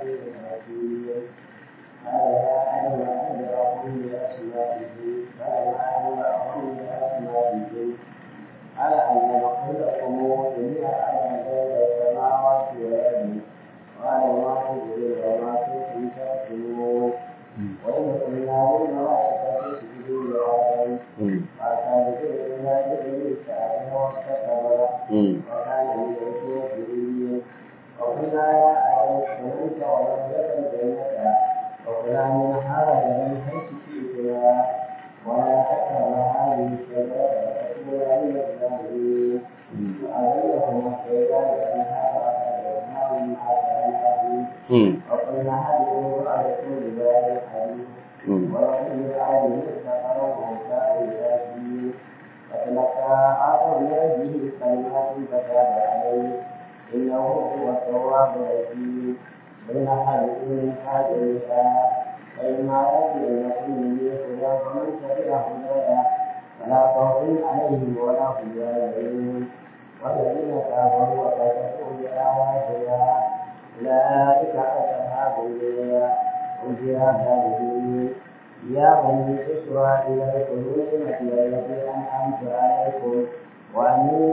العزيز الحكيم قال يا أيها أنبئهم بأسمائهم فلما أنبأهم بأسمائهم قال أن نقول لكم إني أعلم غيب السماوات والأرض قال ما تدري وما كنتم تكتمون وإن قلنا للملائكة اسجدوا لآدم فسجدوا إلا إبليس أبى واستكبر وكان من الكافرين وقلنا يا آدم اسكن أنت وزوجك الجنة وكلا منها رجلا حيث شئتما ولا تقربا هذه الشجرة فتكونا من الظالمين فأذلهما الشيطان عنها وأخرجهما مما كان وقلنا هذه بعدكم بباب الحديث ولكن بعد استقر موسى الكافرين فتلقى آدم من ربه كلمات فتاب عليه إنه هو التواب الرحيم بين حديث من حاجة فإما يأتينكم مني هدى فمن تبع هدايا فلا خوف عليهم ولا هم يحزنون والذين كفروا وكفروا بآياتنا أولئك أصحاب النار هم فيها خالدون يا بني إسرائيل اذكروا نعمتي التي أنعمت عليكم وأني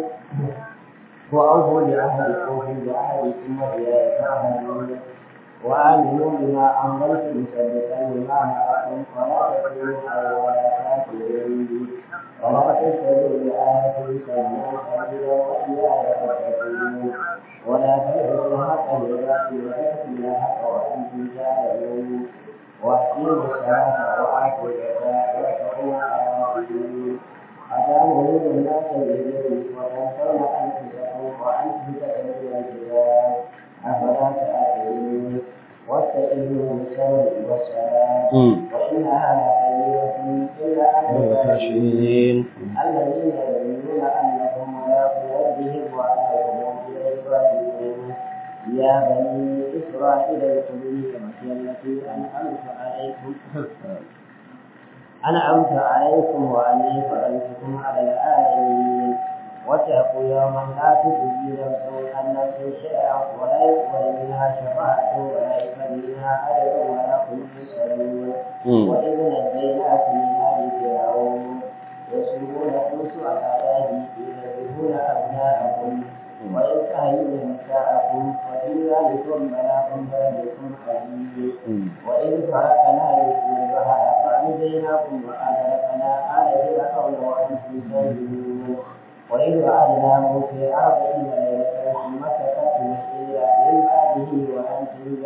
وأوفوا بعهدكم بعهدكم وإياي فاعبدون وآمنوا بما أنزلت مصدقا لما معكم ولا تكونوا أول كافرين ولا تشتروا بآياتي ثمنا قليلا وإياي فاتقون ولا تلبسوا الحق بالباطل وتكتموا الحق وأنتم تعلمون وأقيموا الصلاة وآتوا الزكاة واتقوا الله ربكم أتأمرون الناس بالبر وتنسون أنفسكم وأنتم تتلون الكتاب أفلا تأكلون واستعينوا بالصبر والصلاة وإنها لكبيرة إلا على الخاشعين الذين يظنون أنهم ملاقو ربهم وأنهم إليه راجعون يا بني إسرائيل اذكروا نعمتي التي أنعمت عليكم أنعمت عليكم وأني فضلتكم على العالمين واتقوا يوما لا تجزي نفس عن نفس شيئا ولا يقبل منها شفاعة ولا يقبل منها أجر ولا هم يسألون وإذ نجيناكم من آل فرعون يسلمونكم سوء العذاب يذبحون أبناءكم ويستحيون نساءكم وفي ذلكم بلاء بلدكم عزيز وإذ فرقنا بكم البحر فأنجيناكم وأغرقنا آل فرعون وأنتم تنظرون وإذ وعدنا موسى أربعين ليلة ثم سكتنا إلى من بعده وأنتم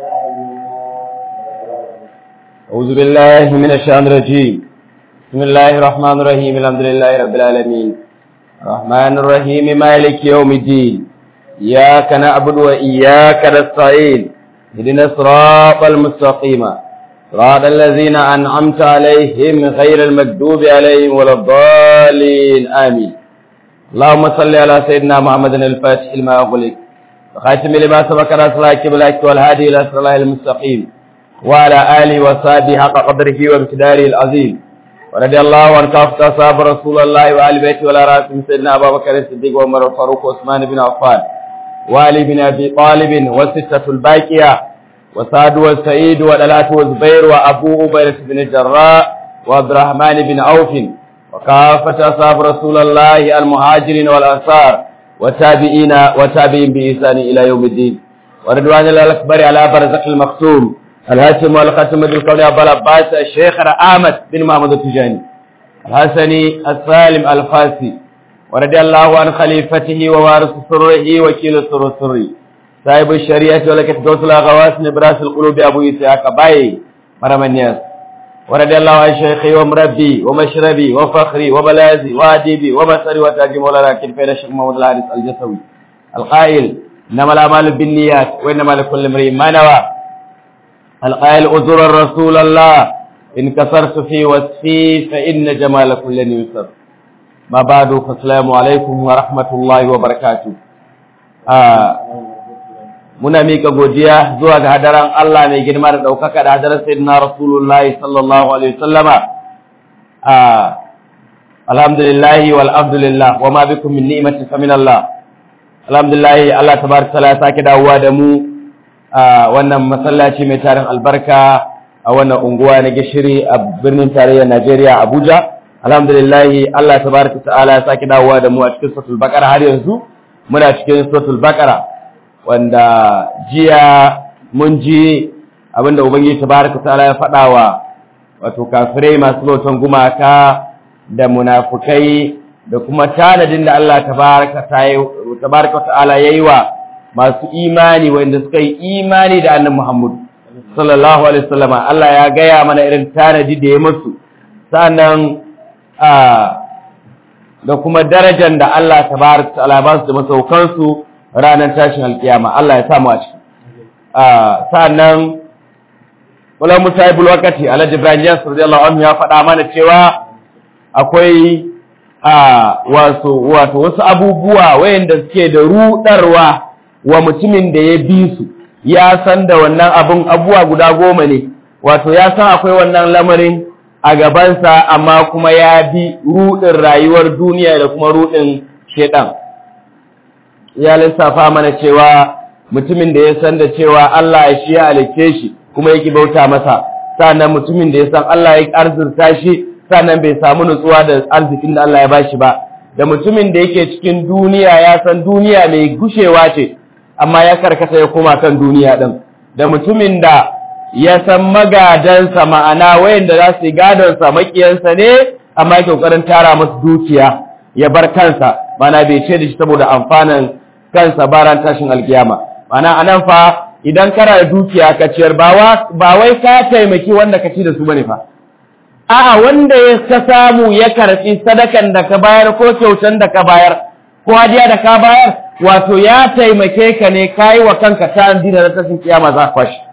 ظالمون أعوذ بالله من الشيطان الرجيم بسم الله الرحمن الرحيم الحمد لله رب العالمين الرحمن الرحيم مالك يوم الدين إياك نعبد وإياك نستعين اهدنا الصراط المستقيم صراط الذين أنعمت عليهم غير المكذوب عليهم ولا الضالين آمين اللهم صل على سيدنا محمد الفاتح لما أغلق وخاتم لما سبق رسول الله والهادي إلى صراط المستقيم وعلى آله وصحبه حق قدره وامتداره العظيم ورضي الله عن كافة أصحاب رسول الله وآل بيته ولا راسم سيدنا أبا بكر الصديق وعمر الفاروق وعثمان بن عفان وعلي بن أبي طالب والستة الباقية وسعد والسعيد والألات والزبير وأبو عبيدة بن الجراء وعبد الرحمن بن عوف وكافة أصحاب رسول الله المهاجرين والأنصار والتابعين وتابعين بإحسان إلى يوم الدين ورضوان الله الأكبر على برزق المختوم الهاشم والختم بالقول أبو العباس الشيخ أحمد بن محمد التجاني الحسني السالم الفاسي ورضي الله عن خليفته ووارث سره وكيل سر سره صاحب الشريعة ولكت دوس الأغواس نبراس القلوب أبو إسحاق باي مرم الناس ورضي الله عن شيخي ومربي ومشربي وفخري وبلازي وأديبي ومسري وتاجي مولانا كنفير الشيخ محمد الحارث الجسوي القائل إنما الأعمال بالنيات وإنما لكل امرئ ما نوى القائل أزور رسول الله إن كسرت في وصفي فإن جمال كل يسر ما بعد فالسلام عليكم ورحمة الله وبركاته muna mika godiya zuwa ga hadaran Allah mai girma da ɗaukaka da hadarar sayyidina Rasulullahi sallallahu alaihi wasallama alhamdulillah wal abdulillah wa ma bikum min ni'matin fa min Allah alhamdulillah Allah tabaraka taala ya sake dawowa da mu a wannan masallaci mai tarin albarka a wannan unguwa na gishiri a birnin tarayyar Najeriya Abuja alhamdulillah Allah tabaraka ta'ala ya saki dawowa da mu a cikin suratul baqara har yanzu muna cikin suratul baqara wanda jiya mun ji abinda ubangiji tabaraka ta'ala ya faɗa wa wato kafirai masu bautan gumaka da munafukai da kuma tanadin da Allah tabaraka ta'ala yayi wa masu imani wanda suka yi imani da annabi Muhammad sallallahu alaihi wasallam Allah ya gaya mana irin tanadi da ya musu sannan a da kuma darajar da Allah tabaraka ta'ala ba su da masaukan su ranar tashin alkiyama Allah ya sa mu a ciki a sannan wala musayibul wakati alhaji ibrahim jas radiyallahu anhu ya faɗa mana cewa akwai a wasu wato wasu abubuwa wayanda suke da rudarwa wa mutumin da ya bi su ya san da wannan abun abuwa guda goma ne wato ya san akwai wannan lamarin a gabansa amma kuma ya bi rudin rayuwar duniya da kuma rudin shedan ya lissafa mana cewa mutumin da ya san da cewa Allah ya shi ya alice shi kuma yake bauta masa sannan mutumin da ya san Allah ya arzurta shi sannan bai samu nutsuwa da arzikin da Allah ya bashi ba da mutumin da yake cikin duniya ya san duniya mai gushewa ce amma ya karkata ya koma kan duniya din da mutumin da ya san magadansa ma'ana wayanda za su yi gadonsa makiyansa ne amma yake kokarin tara masu dukiya ya bar kansa mana bai ce da shi saboda amfanin kansa baran tashin alkiyama mana anan fa idan kana da dukiya ka ciyar ba wai ka taimaki wanda ka ci da su bane fa a'a wanda ya ka samu ya karɓi sadakan da ka bayar ko kyautan da ka bayar ko hadiya da ka bayar wato ya taimake ka ne kai wa kanka ta dina na tashin kiyama za ka shi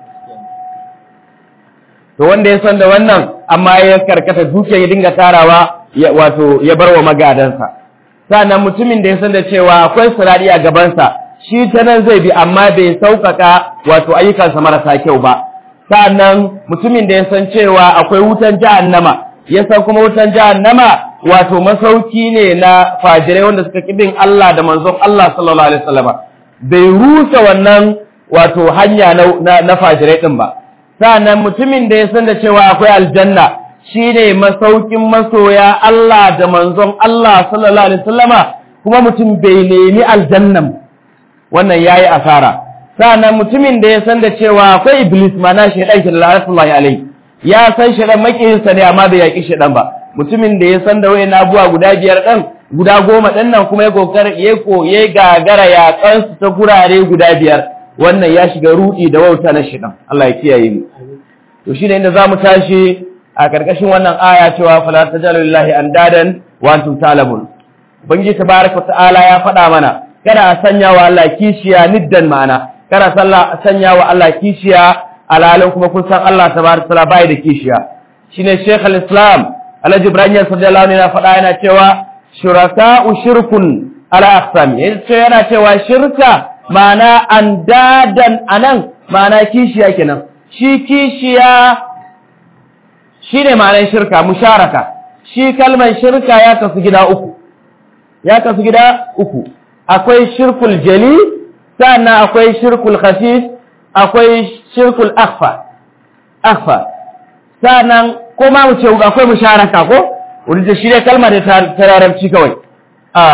to wanda ya san da wannan amma ya karkata dukiya ya dinga tarawa wato ya bar wa magadansa sannan mutumin da ya san da cewa akwai sirari a gabansa shi ta nan zai bi amma bai sauƙaƙa wato ayyukansa marasa kyau ba sa'annan mutumin da ya san cewa akwai wutan jahannama ya san kuma wutan jahannama wato masauki ne na fajirai wanda suka kibin Allah da manzon Allah sallallahu alaihi wasallama bai rusa wannan wato hanya na, na, fajirai din ba sa'annan mutumin da ya san da cewa akwai aljanna shine masaukin masoya Allah da manzon Allah sallallahu alaihi wasallama kuma mutum bai nemi aljannan wannan yayi asara sa'annan mutumin da ya san da cewa akwai iblis mana shaidan shi la'atullahi alai ya san shaidan makiyinsa ne amma bai yaki shaidan ba mutumin da ya san da wayan abuwa guda biyar ɗan guda goma ɗin nan kuma ya kokari ya koye gagara ya kansu ta gurare guda biyar wannan ya shiga rudi da wauta na shaidan Allah ya kiyaye mu to shine inda zamu tashi a karkashin wannan aya cewa fala tajalu lillahi andadan wa antum ta'lamun ubangiji tabaraka ta'ala ya faɗa mana kada a sanya wa Allah kishiya niddan ma'ana kada sallah sanya wa Allah kishiya alalin kuma kun san Allah tabaraka taala bai da kishiya shine Sheikh al-Islam Alhaji Ibrahim sallallahu alaihi faɗa yana cewa shuraka'u shirkun ala aqsam yace yana cewa shirka ma'ana andadan anan ma'ana kishiya kenan shi kishiya shine ma'anar shirka musharaka shi kalmar shirka ya kasu gida uku ya kasu gida uku akwai shirkul jali sannan akwai shirkul khafif akwai shirkul akhfa akhfa sannan ko ma mu ce akwai musharaka ko wanda shi ne kalma da tararabci kawai a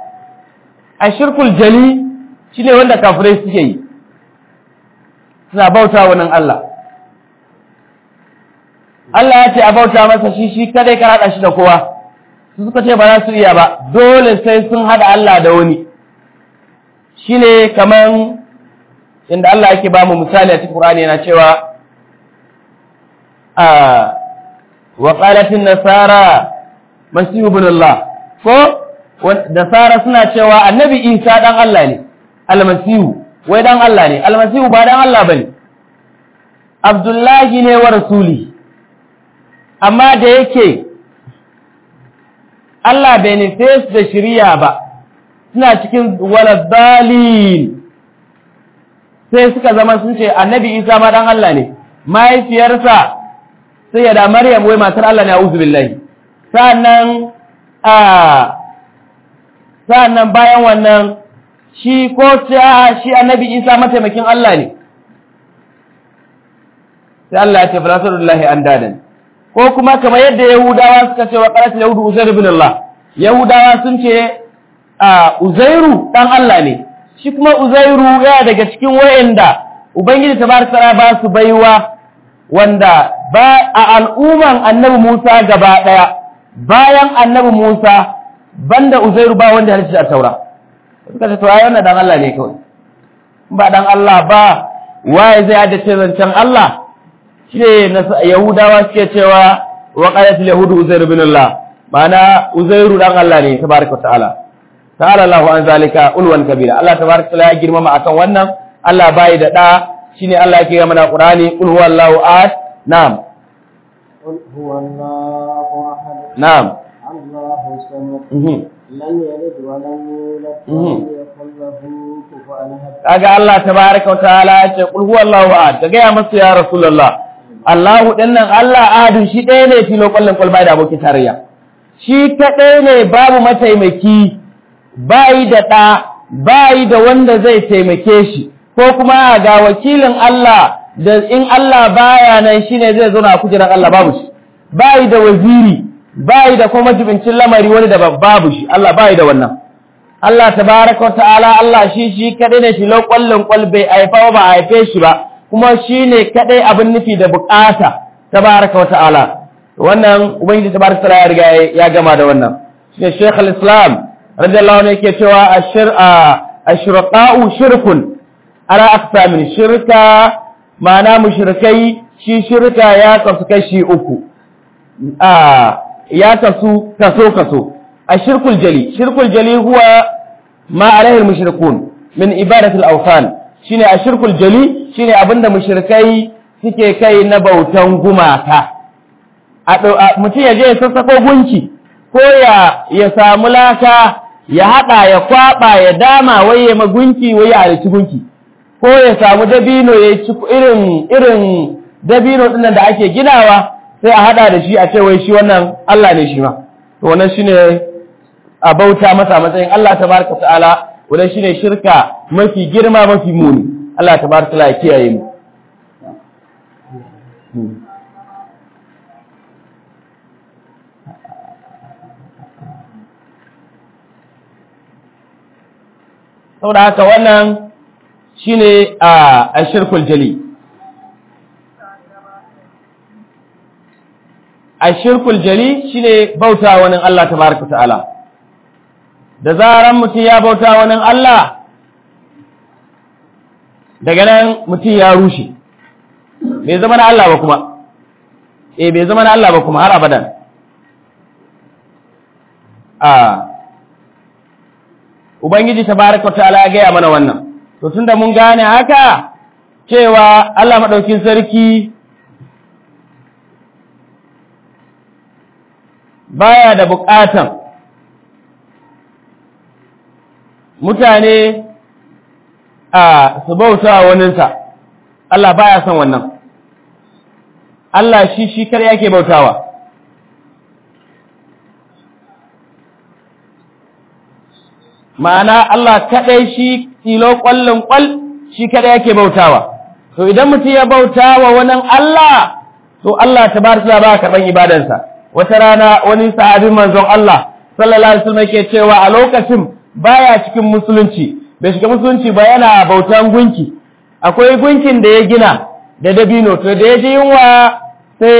a shirkul jali shine wanda kafirai suke yi suna bauta wa nan Allah Allah ya ce a bauta masa shi shi kadai ka hada shi da kowa su suka ce ba za su iya ba dole sai sun hada Allah da wani shine kaman inda Allah yake ba mu misali a cikin Qur'ani yana cewa a wa qalatin nasara masihu ibn Allah ko nasara suna cewa annabi Isa dan Allah ne almasihu wai dan Allah ne almasihu ba dan Allah bane Abdullahi ne wa rasuli amma da yake Allah bai nufe su da shirya ba suna cikin waladdalin sai suka zama sun ce annabi isa ma dan Allah ne mahaifiyarsa sai ya da maryam wai matar Allah ne a'udhu billahi sannan a sannan bayan wannan shi ko ta shi annabi isa mataimakin Allah ne sai Allah ya ce fala tadullahi andadan ko kuma kamar yadda yahudawa suka ce wa qalat yahudu uzair ibn Allah yahudawa sun ce a uzairu dan Allah ne shi kuma uzairu ya daga cikin wayanda ubangiji tabaraka ta'ala ba su baiwa wanda ba a al'umman annabi Musa gaba daya bayan annabi Musa banda uzairu ba wanda ya halitta a taura suka ce to ai wannan dan Allah ne kawai ba dan Allah ba waye zai haddace zancen Allah shine yahudawa suke cewa wa qalat al yahud uzair ibn Allah ma'ana uzairu dan Allah ne tabaraka ta'ala ta'ala Allahu an zalika ulwan kabira Allah tabaraka ta'ala ya girmama akan wannan Allah bai da da shine Allah yake ga mana Qur'ani qul huwallahu ahad na'am قل هو الله أحد na'am الله الصمد mhm لم يلد ولم يولد Mhm. ولم يكن له كفوا أحد kaga Allah tabaraka wa ta'ala ya ce qul huwallahu ahad ka gaya masu ya rasulullah Allahu dinnan Allah ahadun shi ɗaya ne filo kullun kul bai da abokin tarayya shi kaɗai ne babu mataimaki bai da ɗa bai da wanda zai taimake shi ko kuma ga wakilin Allah da in Allah baya nan shine zai zo na kujerar Allah babu shi bai da waziri bai da kuma jibincin lamari wani da babu shi Allah bai da wannan Allah tabaraka wa ta'ala Allah shi shi kadai ne shi kwallon kwal bai haifa ba a haife shi ba kuma shi ne kadai abin nufi da bukata tabaraka wa ta'ala wannan ubangiji tabaraka wa ta'ala ya riga ya gama da wannan shi Sheikh al-Islam radiyallahu anhu yake cewa ashir ashraqa'u shirkun ala aqsamin shirka ma'ana mushrikai shi shirka ya kasu kashi uku a ya kasu kaso kaso الشرك الجلي شرك الجلي هو ما عليه المشركون من إبادة الأوثان شيني الشرك الجلي شيني أبند مشركي suke kai na bautan gumaka mutum ya je ya sassako gunki ko ya ya samu laka ya haɗa ya kwaɓa ya dama wai ya magunki wai ya halici gunki ko ya samu dabino ya ci irin irin dabino ɗinnan da ake ginawa sai a haɗa da shi a ce wai shi wannan Allah ne shi ma to wannan shine a bauta masa matsayin Allah tabaraka ta'ala wannan shine shirka mafi girma mafi muni Allah tabaraka ta'ala ya kiyaye mu saboda haka wannan shine a ashirkul jali ashirkul jali shine bauta wani Allah tabaraka ta'ala da zaran mutum ya bauta wani Allah daga nan mutum ya rushe bai zama na Allah ba kuma eh bai zama na Allah ba kuma har abadan a ubangiji tabaraka ta'ala ya gaya mana wannan to tunda mun gane haka cewa Allah madaukin sarki baya da bukatan mutane a su bauta wa waninsa Allah baya son wannan Allah shi shi kar yake bautawa ma'ana Allah kadai shi tilo kwallon kwal shi kadai yake bautawa to idan mutum ya bautawa wannan Allah to Allah tabaraka ba karban ibadansa wata rana wani sahabin manzon Allah sallallahu alaihi wasallam yake cewa a lokacin baya cikin musulunci bai shiga musulunci ba yana bautan gunki akwai gunkin da ya gina da dabino to da ya ji yunwa sai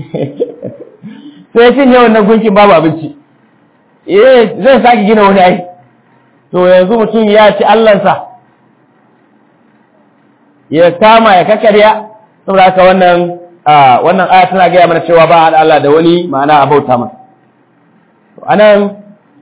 sai cinye wannan gunkin babu abinci eh zai sake gina wani ai to yanzu mutum ya ci Allahnsa ya kama ya kakarya saboda haka wannan wannan aya tana gaya mana cewa ba Allah da wani ma'ana a bauta masa anan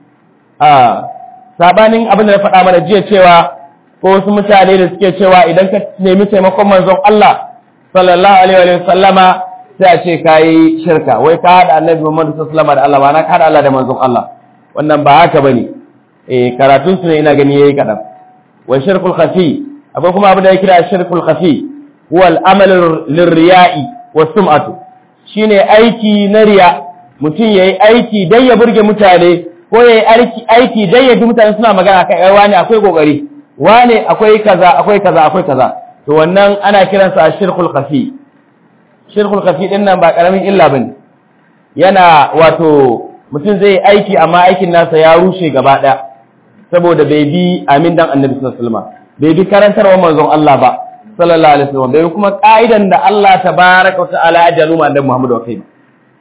sabanin abin da na faɗa mana jiya cewa ko wasu mutane da suke cewa idan ka nemi taimakon manzon Allah sallallahu alaihi wa sallama sai a ce kai shirka wai ka hada annabi Muhammad sallallahu alaihi wa sallama da Allah ba na ka hada Allah da manzon Allah wannan ba haka bane eh karatun su ne ina gani yayi kadan wa shirkul khafi akwai kuma abin da ya kira shirkul khafi huwa al-amal lirriya'i wa sum'atu shine aiki na riya mutum yayi aiki dan ya burge mutane ko yayi aiki aiki dan ya ji mutane suna magana kai ai wani akwai kokari wani akwai kaza akwai kaza akwai kaza to wannan ana kiransa shirkul khafi shirkul kafi din nan ba karamin illa bane yana wato mutum zai aiki amma aikin nasa ya rushe gaba ɗaya saboda bai bi amin dan annabi sallallahu alaihi wasallam bai bi karantarwa manzon Allah ba sallallahu alaihi wasallam bai kuma ka'idan da Allah tabaraka wa ta'ala ya jalu ma annabi Muhammad wa kai ba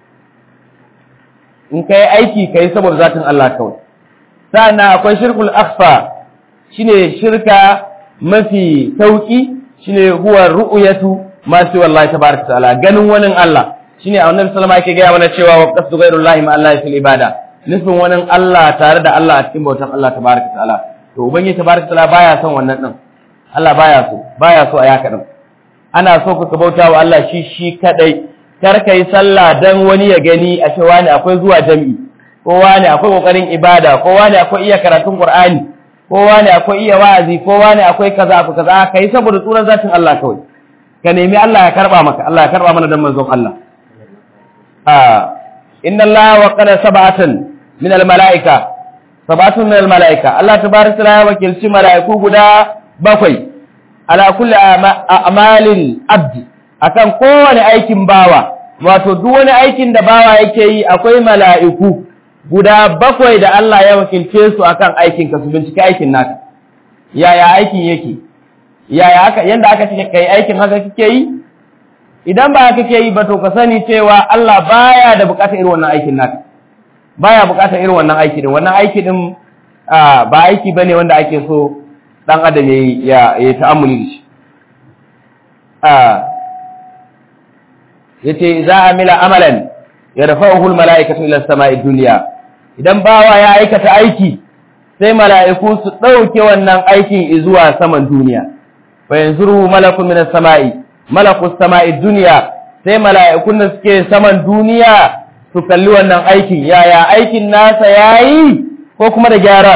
in kai aiki kai saboda zatin Allah kawai sannan akwai shirkul akhfa shine shirka mafi sauki shine huwa ru'yatu ma fi wallahi tabaraka wa ta'ala ganin wani Allah shine annabi sallallahu alaihi wasallam yake ga mana cewa wa qasdu ghayrullahi ma Allah fil ibada nufin wani Allah tare da Allah a cikin bautan Allah tabaraka ta'ala to ubangiji tabaraka ta'ala baya son wannan din Allah baya so baya so a yaka din ana so ka bauta wa Allah shi shi kadai kar ka yi sallah dan wani ya gani a ce wani akwai zuwa jami'i ko wani akwai kokarin ibada ko wani akwai iya karatun qur'ani ko wani akwai iya wa'azi ko wani akwai kaza akwai kaza kai saboda tsuran zatin Allah kawai ka nemi Allah ya karba maka Allah ya karba mana dan manzon Allah ah inna Allah wa qala sab'atan min al-mala'ika sab'atun min al-mala'ika Allah tabaraka ya wakilci mala'iku guda bakwai ala kulli a'malil abdi akan kowane aikin bawa wato duk wani aikin da bawa yake yi akwai mala'iku guda bakwai da Allah ya wakilce su akan aikin ka su bincike aikin naka yaya aikin yake yaya aka yanda aka ce kai aikin haka kike yi idan ba kake yi ba to ka sani cewa Allah baya da bukatar irin wannan aikin naka baya bukatar irin wannan aiki din wannan aiki din ba aiki bane wanda ake so dan adam yayi ya ya ta'ammuli da shi yace za amila amalan yarfa'uhu almala'ikatu ila as-sama'i dunya idan bawa ya aikata aiki sai mala'iku su dauke wannan aikin zuwa saman duniya fa yanzuru malakun min as-sama'i malaku as-sama'i dunya sai mala'ikun da suke saman duniya su kalli wannan aikin yaya aikin nasa yayi ko kuma da gyara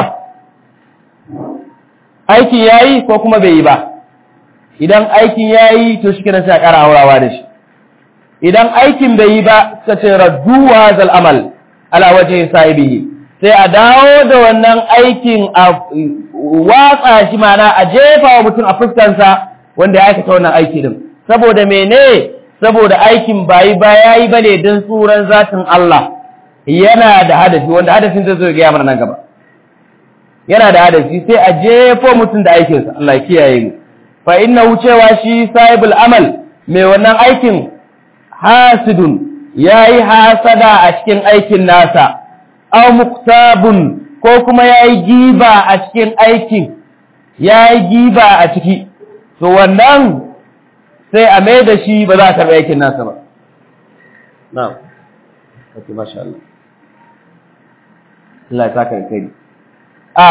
aikin yayi ko kuma bai yi ba idan aikin yayi to shi kenan sai a ƙara aurawa da shi idan aikin bai yi ba suka ce raddu wa zal amal ala wajhi sahibihi sai a dawo da wannan aikin a watsa shi mana a jefa wa mutum a fuskansa wanda ya aikata wannan aiki din saboda mene saboda aikin bayi ba yayi bane dan tsuran zatin Allah yana da hadafi wanda hadafin zai zo ga mana nan gaba yana da hadafi sai a jefo mutum da aikinsa Allah ya kiyaye mu fa innahu cewa shi sahibul amal mai wannan aikin hasidun yayi hasada a cikin aikin nasa aw muktabun ko kuma yayi giba a cikin aikin yayi giba a ciki to wannan sai a mai da shi ba za ka karɓi aikin nasa ba na'am okay masha Allah Allah ya saka kai a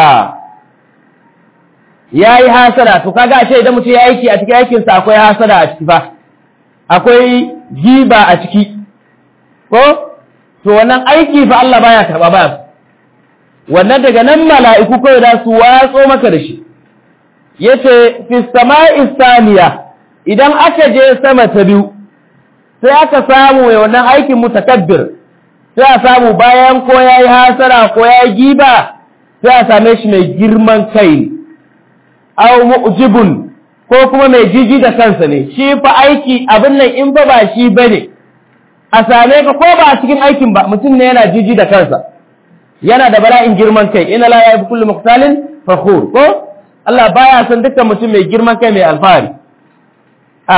yayi hasada to kaga ashe idan mutum ya aiki a cikin aikinsa akwai hasada a ciki ba akwai giba a ciki ko to wannan aiki fa Allah baya karba ba wannan daga nan mala'iku kawai da su watso maka da shi yace fi sama'i saniya idan aka je sama ta biyu sai aka samu mai wannan aikin mutakabbir sai a samu bayan ko yayi hasara ko yayi giba sai a same shi mai girman kai aw mu'jibun ko kuma mai jiji da kansa ne shi fa aiki abin nan in fa ba shi bane a same ka ko ba a cikin aikin ba mutum ne yana jiji da kansa yana da bala'in girman kai ina la yabi kullu muqtalin fakhur ko Allah baya son dukkan mutum mai girman kai mai alfahari a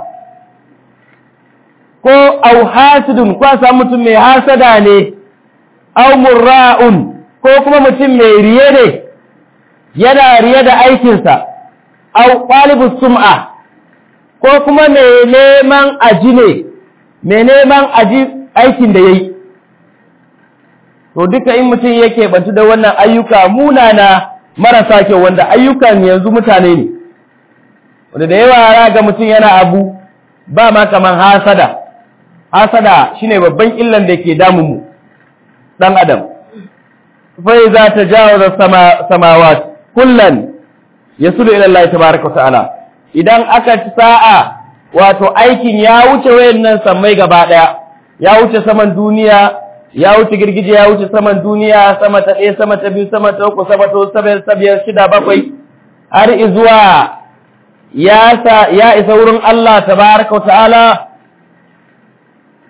ko au hasidun ko a mutum mai hasada ne au murra'un ko kuma mutum mai riye ne yana riye da aikinsa au ƙwalibus sum'a ko kuma mai neman aji ne mai neman aji aikin da ya yi to duka in mutum yake bantu da wannan ayyuka munana marasa kyau wanda ayyukan yanzu mutane ne wanda da yawa ga mutum yana abu ba ma kaman hasada hasada shine babban illan da ke damun mu dan adam fa iza tajawaza samawat kullan yasulu ila Allah tabaaraka wa ta'ala idan aka ci sa'a wato aikin ya wuce wayannan sammai gaba daya ya wuce saman duniya ya wuce girgije ya wuce saman duniya sama ta ɗaya sama ta biyu sama ta uku sama ta uku sama biyar shida bakwai har izuwa ya sa ya isa wurin Allah tabaraka wa ta'ala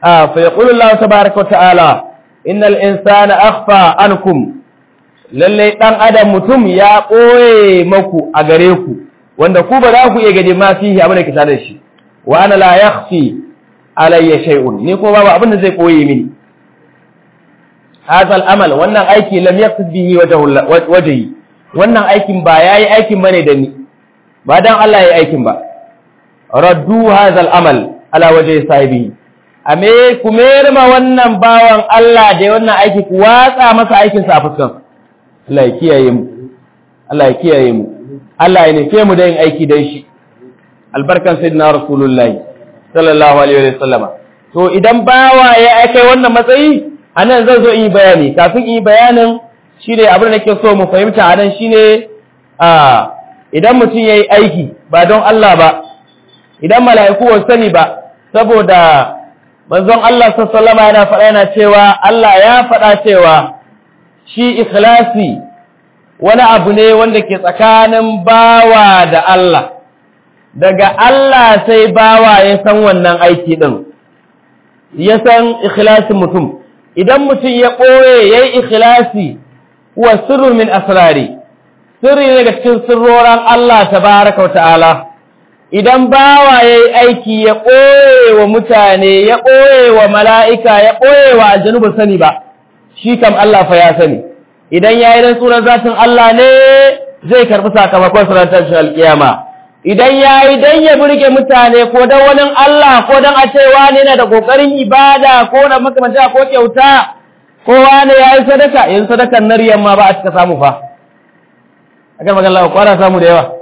a fa yaqulu Allah tabaaraka wa ta'ala innal insana akhfa ankum lalle dan adam mutum ya koye maku a gare ku wanda ku ba za ku iya gade ma fihi abin da ke tare da shi wa ana la yakhfi alayya shay'un ni ko babu abin da zai koye mini hadha al-amal wannan aiki lam yaqsid bihi wajhi wannan aikin ba yayi aikin bane da ni ba dan Allah yayi aikin ba raddu hadha al-amal ala wajhi sahibi ame ku merma wannan bawan Allah da wannan aiki ku watsa masa aikin sa a fuskan Allah ya kiyaye mu Allah ya kiyaye mu Allah ya nufe mu da yin aiki dan shi albarkan sayyidina rasulullahi sallallahu alaihi wa sallama to idan bawa ya kai wannan matsayi anan zan zo in yi bayani kafin in yi bayanin shine abin da nake so mu fahimta anan shine a idan mutum yayi aiki ba don Allah ba idan mala'iku ba sani ba saboda manzon Allah sallallahu alaihi wa yana faɗa yana cewa Allah ya faɗa cewa shi ikhlasi wani abu ne wanda ke tsakanin bawa da Allah daga Allah sai bawa ya san wannan aiki ɗin ya san ikhlasin mutum idan mutum ya ɓoye ya yi ikhlasi wa sirrun min asrari sirri ne daga cikin sirroran Allah tabaraka wa ta'ala idan bawa ya yi aiki ya ɓoye wa mutane ya ɓoye wa mala'ika ya ɓoye wa aljanu ba sani ba shi kam Allah fa ya sani idan ya yi rantsuwar zatin Allah ne zai karɓi sakamakon surantar shi alƙiyama idan ya yi don ya burge mutane ko don wani Allah ko don a cewa ne na da ƙoƙarin ibada ko na makamanta ko kyauta ko wani ya yi sadaka yin sadakan na riyan ma ba a cika samu fa a kan magana kwana samu da yawa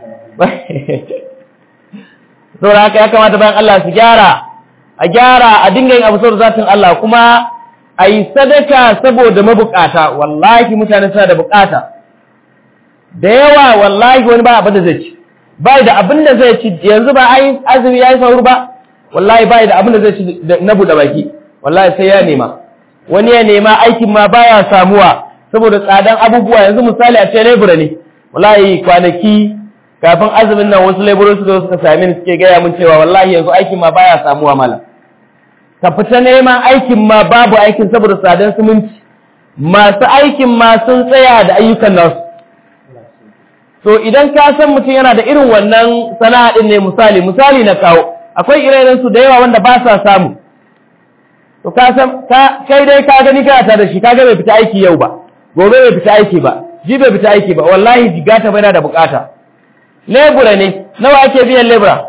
saboda haka ya kamata bayan Allah su gyara a gyara a dinga yin abu saboda zatin Allah kuma a yi sadaka saboda mabukata wallahi mutane suna da bukata da yawa wallahi wani ba abin da zai ci bai da abin da zai ci yanzu ba ai azumi yayi saur ba wallahi bai da abin da zai ci na buɗe baki wallahi sai ya nema wani ya nema aikin ma baya samuwa saboda tsadan abubuwa yanzu misali a ce lebura ne wallahi kwanaki kafin azumin nan wasu leburori suka suka same ni suke gaya mun cewa wallahi yanzu aikin ma baya samuwa malam ka fita neman aikin ma babu aikin saboda tsadan suminci masu aikin ma sun tsaya da ayyukan nasu to idan ka san mutum yana da irin wannan sana'a din ne misali misali na kawo akwai ire su da yawa wanda ba sa samu to ka san ka kai dai ka gani kana ta da shi kaga bai fita aiki yau ba gobe bai fita aiki ba ji bai fita aiki ba wallahi jigata bai na da bukata lebura ne nawa ake biyan lebura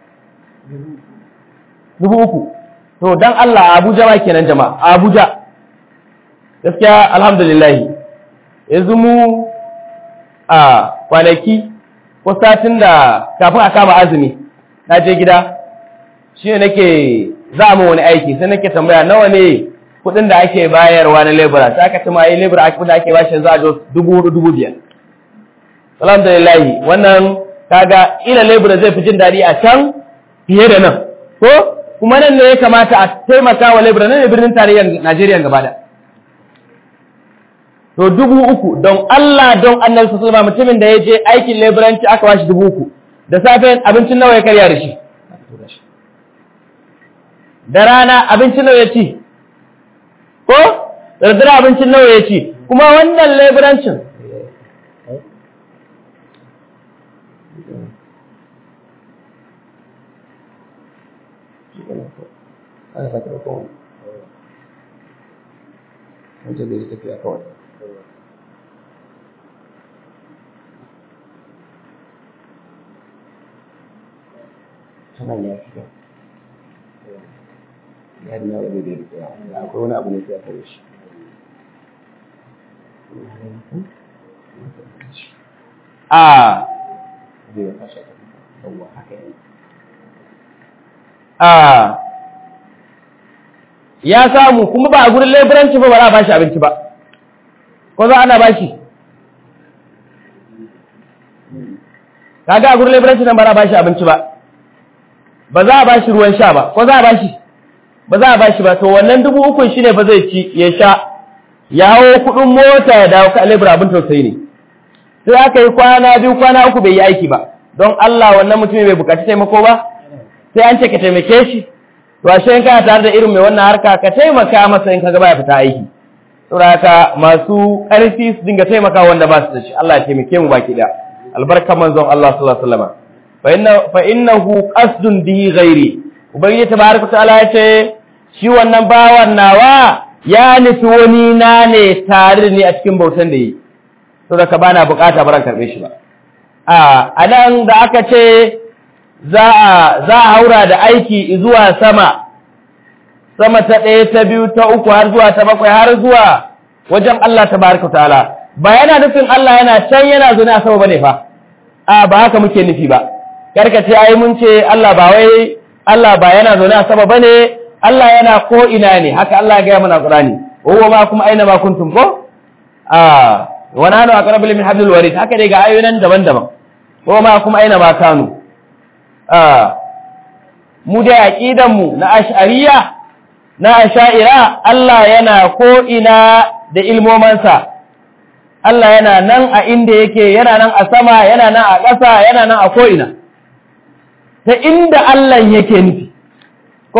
dubu uku to dan Allah Abuja ma kenan jama'a Abuja gaskiya alhamdulillah yanzu mu a kwanaki ko satin da kafin a kama azumi na je gida shi ne nake za mu wani aiki sai nake tambaya nawa ne kudin da ake bayarwa na lebura sai aka tuma yi lebura ake da ake bashi za a jo dubu hudu dubu biyar alhamdulillah wannan kaga ila lebura zai fi jin daɗi a can fiye da nan ko kuma nan ne ya kamata a taimaka wa lebura nan ne birnin tarayyar najeriya gaba da to dubu uku don Allah don annabi su sallama mutumin da ya je aikin leburanci aka bashi dubu uku da safe abincin nawa ya karya da shi da rana abincin nawa ya ci ko da dare abincin nawa ya ci kuma wannan leburancin wancan da ya tafiya kawai sanan ya fi ya na wani da ya da akwai wani abu ne sai ya kare shi a a ya samu kuma ba a gurin laiburanci ba ba za a bashi abinci ba ko za ana bashi kaga a gurin laiburanci nan ba za a bashi abinci ba ba za a bashi ruwan sha ba ko za a bashi ba za a bashi ba to wannan dubu ukun shine ba zai ci ya sha ya hawo kudin mota ya dawo ka lebura abin tausayi ne sai aka yi kwana biyu kwana uku bai yi aiki ba don Allah wannan mutumin bai bukaci taimako ba sai an ce ka taimake shi to ashe in kana tare da irin mai wannan harka ka taimaka masa in kaga baya fita aiki saboda haka masu ƙarfi su dinga taimaka wanda ba su da shi Allah ya taimake mu baki daya albarka manzon Allah sallallahu alaihi wasallam fa inna fa innahu qasdun bihi ghairi ubangiji tabaraka ta'ala ya ce shi wannan bawan nawa ya nufi wani na ne tare da ni a cikin bautan da yi saboda ka bana bukata baran karbe shi ba a anan da aka ce za a za a haura da aiki zuwa sama sama ta ɗaya ta biyu ta uku har zuwa ta bakwai har zuwa wajen Allah tabaraka ta'ala ba yana nufin Allah yana can yana zo a sama bane fa a ba haka muke nufi ba karka ce ai mun ce Allah ba wai Allah ba yana zaune a sama bane Allah yana ko ina ne haka Allah ya ga mana Qur'ani huwa ma kuma aina ma kuntum ko a wa nanu aqrabu min hablil warid haka dai ga ayoyin daban-daban huwa ma kuma aina ma kanu a mu da aqidan mu na ash'ariyya na asha'ira Allah yana ko ina da ilmomansa Allah yana nan a inda yake yana nan a sama yana nan a ƙasa yana nan a ko'ina ta inda Allah yake nufi ko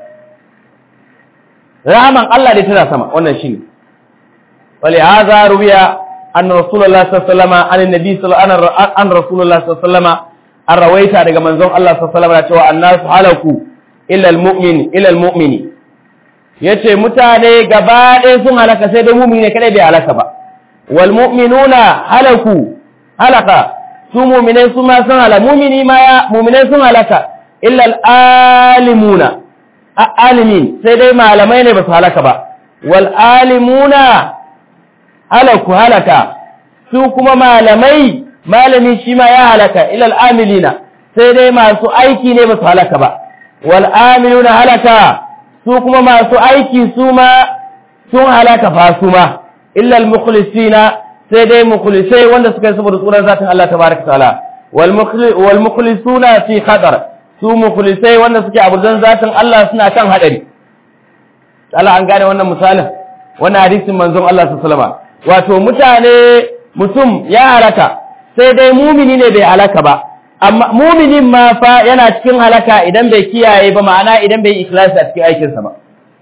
rahaman Allah da tana sama wannan shi ne wale haza rubiya an rasulullah sallama an nabi an rasulullah sallama an rawaita daga manzon Allah sallama da cewa annasu halaku illa almu'min illa almu'mini yace mutane gaba ɗaya sun halaka sai dai mu'mini ne kadai bai halaka ba wal mu'minuna halaku halaka su mu'minai su ma sun halaka mu'mini ma ya mu'minai sun halaka illa al alimuna alimin sai dai malamai ne ba su halaka ba wal alimuna halaku halaka su kuma malamai malami shi ma ya halaka illa al amilina sai dai masu aiki ne ba su halaka ba wal amiluna halaka su kuma masu aiki su ma sun halaka fa su ma illa al-mukhlisina sai dai mukhlisai wanda suka yi saboda tsoron zatin Allah tabaraka ta'ala wal mukhlisuna fi khatar su mukhlisai wanda suke abudan zatin Allah suna kan hadari Allah an gane wannan misalin wannan hadisin manzon Allah sallallahu alaihi wasallam wato mutane mutum ya halaka sai dai mumini ne bai halaka ba amma muminin ma fa yana cikin halaka idan bai kiyaye ba ma'ana idan bai ikhlasi a cikin aikinsa ba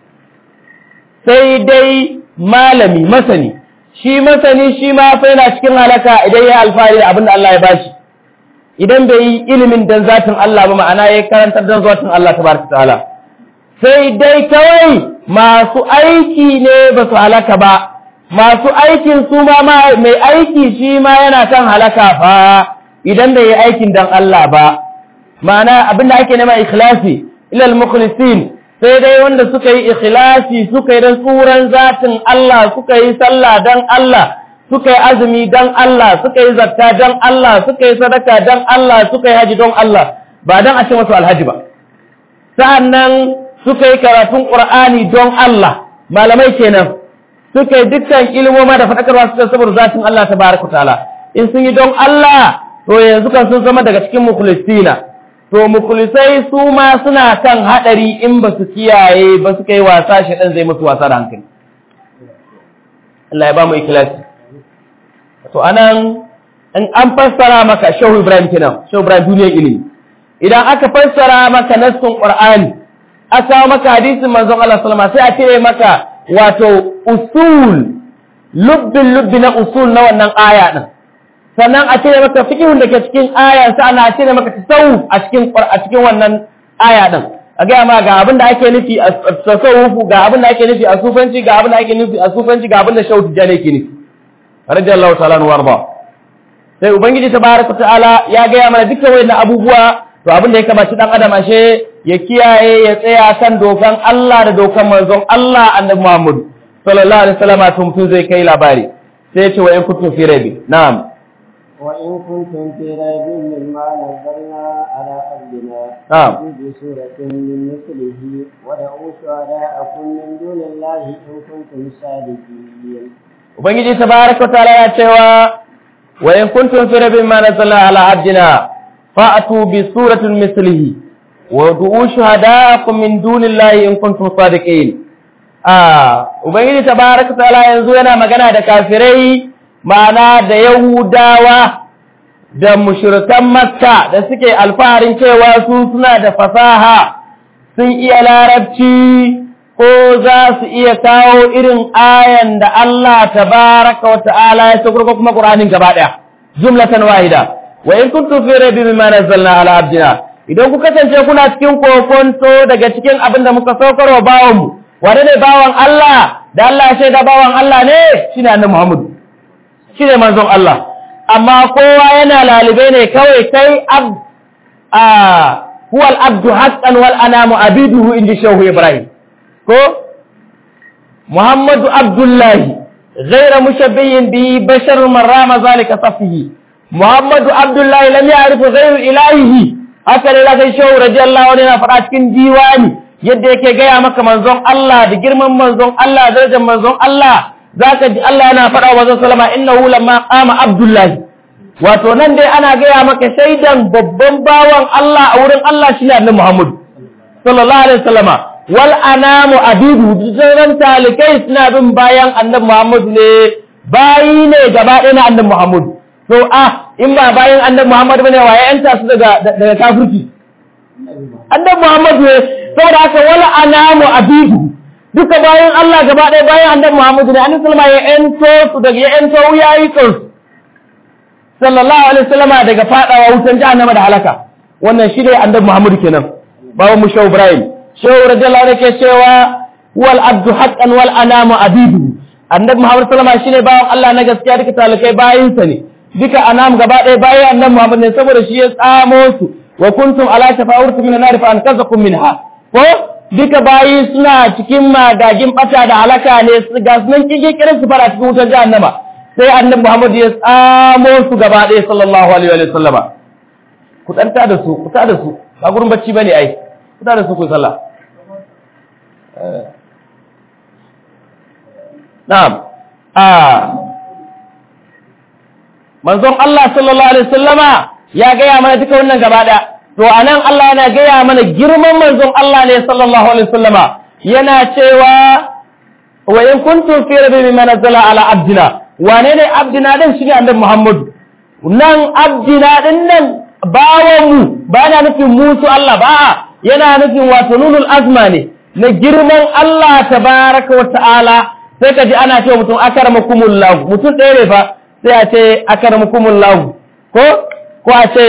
sai dai malami masani shi masani shi ma fa yana cikin halaka idan ya alfahari da abin da Allah ya bashi idan bai yi ilimin dan zatin Allah ba ma'ana ya karantar dan zatin Allah tabaraka ta'ala sai dai kawai masu aiki ne ba su halaka ba masu aikin su ma mai aiki shi ma yana kan halaka fa idan bai yi aikin dan Allah ba ma'ana abinda ake nema ikhlasi ilal mukhlisin sai dai wanda suka yi ikhlasi suka yi dan tsuran zatin Allah suka yi sallah dan Allah suka yi azumi dan Allah suka yi zakka dan Allah suka yi sadaka dan Allah suka yi haji don Allah ba dan a ce masu alhaji ba sa'annan suka yi karatun Qur'ani don Allah malamai kenan suka yi dukkan ilmoma da fadakarwa suka saboda zatin Allah tabaraka ta'ala in sun yi don Allah to yanzu kan sun zama daga cikin mukhlisina to mukhlisai su ma suna kan hadari in ba su kiyaye ba su kai wasa shi dan zai musu wasa da hankali Allah ya ba mu ikhlasi to anan in an fassara maka Shehu Ibrahim kenan Shehu Ibrahim duniyar ilimi idan aka fassara maka nassun Qur'ani aka maka hadisin manzon Allah sallallahu alaihi wasallam sai a cire maka wato usul lubbin lubbi na usul na wannan aya din sannan a cire maka fikihun da ke cikin aya sai ana cire maka tasawuf a cikin a cikin wannan aya din a ga ma ga abin da ake nufi a tasawufu ga abin da ake nufi a sufanci ga abin da ake nufi a sufanci ga abin da shautu jane ke nufi radiyallahu ta'ala anhu warda sai ubangiji tabaraka ta'ala ya ga ya mana dukkan wayannan abubuwa to abin da ya kamaci dan adam ashe ya kiyaye ya tsaya kan dokan Allah da dokan manzon Allah annabi Muhammad sallallahu alaihi wasallam to mutum zai kai labari sai ya ce wa in kuntum fi rabi na'am وإن كنتم في ريب مما نزلنا على عبدنا نعم. فأتوا بسورة من مثله ودعوا شهداءكم من دون الله إن كنتم صادقين ubangiji tabaraka ta'ala ya cewa wa in kuntum fi rabbin ma nazzalna ala abdina fa'atu bi suratin mislihi wa du'u shuhada'akum min dunillahi in kuntum sadiqin ah ubangiji tabaraka ta'ala yanzu yana magana da kafirai ma'ana da yahudawa da mushrikan makka da suke alfaharin cewa su suna da fasaha sun iya larabci ko za su iya kawo irin ayan da Allah tabaraka wa ta'ala ya saukar ko kuma Qur'anin gaba daya jumlatan wahida wa in kuntum fi raybin mimma nazzalna ala abdina idan ku kasance kuna cikin kokonto daga cikin abin da muka saukar wa bawan mu wane ne bawan Allah da Allah ya shaida bawan Allah ne shine annabi Muhammad shine manzon Allah amma kowa yana lalibe ne kawai kai ab a huwa al-abdu haqqan wal anamu abiduhu inji shehu Ibrahim ko Muhammadu Abdullahi غير مشبه به بشر من رام ذلك صفه محمد عبد الله لم يعرف غير إلهه haka ne zaka shehu radiyallahu anhu yana faɗa cikin diwani yadda yake gaya maka manzon Allah da girman manzon Allah darajar manzon Allah zaka ji Allah yana faɗa wa manzon sallama innahu lamma qama abdullahi wato nan dai ana gaya maka shaidan babban bawan Allah a wurin Allah shine annabi Muhammad sallallahu alaihi wasallama wal anamu abidu sauran talikai suna bin bayan annabi Muhammad ne bayi ne gaba ɗaya na annabi Muhammad to ah in ba bayan annabi Muhammad bane wa ya yanta su daga daga kafirci annabi Muhammad ne saboda haka wal anamu abidu duka bayan Allah gaba ɗaya bayan annabi Muhammad ne annabi sallama ya yanto su daga ya yanto wuyayi kansu sallallahu alaihi wasallama daga fadawa wutan jahannama da halaka wannan shi ne annabi Muhammad kenan bawo mu Shehu Ibrahim Shehu radiyallahu anhu ke cewa wal abdu haqqan wal anamu abidu annabi Muhammad sallama shine bawan Allah na gaskiya duka talakai bayin sa ne duka anam gaba ɗaya bayan annabi Muhammad ne saboda shi ya tsamo su wa kuntum ala shafa'urtu min nar fa ankazakum minha ko duka bayi suna cikin magagin bata da halaka ne su ga sunan kike kiran su fara cikin wutar jahannama sai annabi Muhammad ya tsamo su gaba ɗaya sallallahu alaihi wa sallama ku tsanta da su ku ta da su ba gurin bacci bane ai ku ta da su ku sallah na'am a manzon Allah sallallahu alaihi wasallama ya gaya mana duka wannan gaba ɗaya to anan Allah yana gaya mana girman manzon Allah ne sallallahu alaihi wasallama yana cewa wa in kuntum fi rabbi mimma nazzala ala abdina wane ne abdina din shi ne annabi Muhammad nan abdina din nan bawan mu ba na nufin musu Allah ba yana nufin wato nunul azma ne na girman Allah tabaraka wa ta'ala sai ka ji ana cewa mutum akramakumullah mutum ɗaya ne fa sai a ce akramakumullah ko ko a ce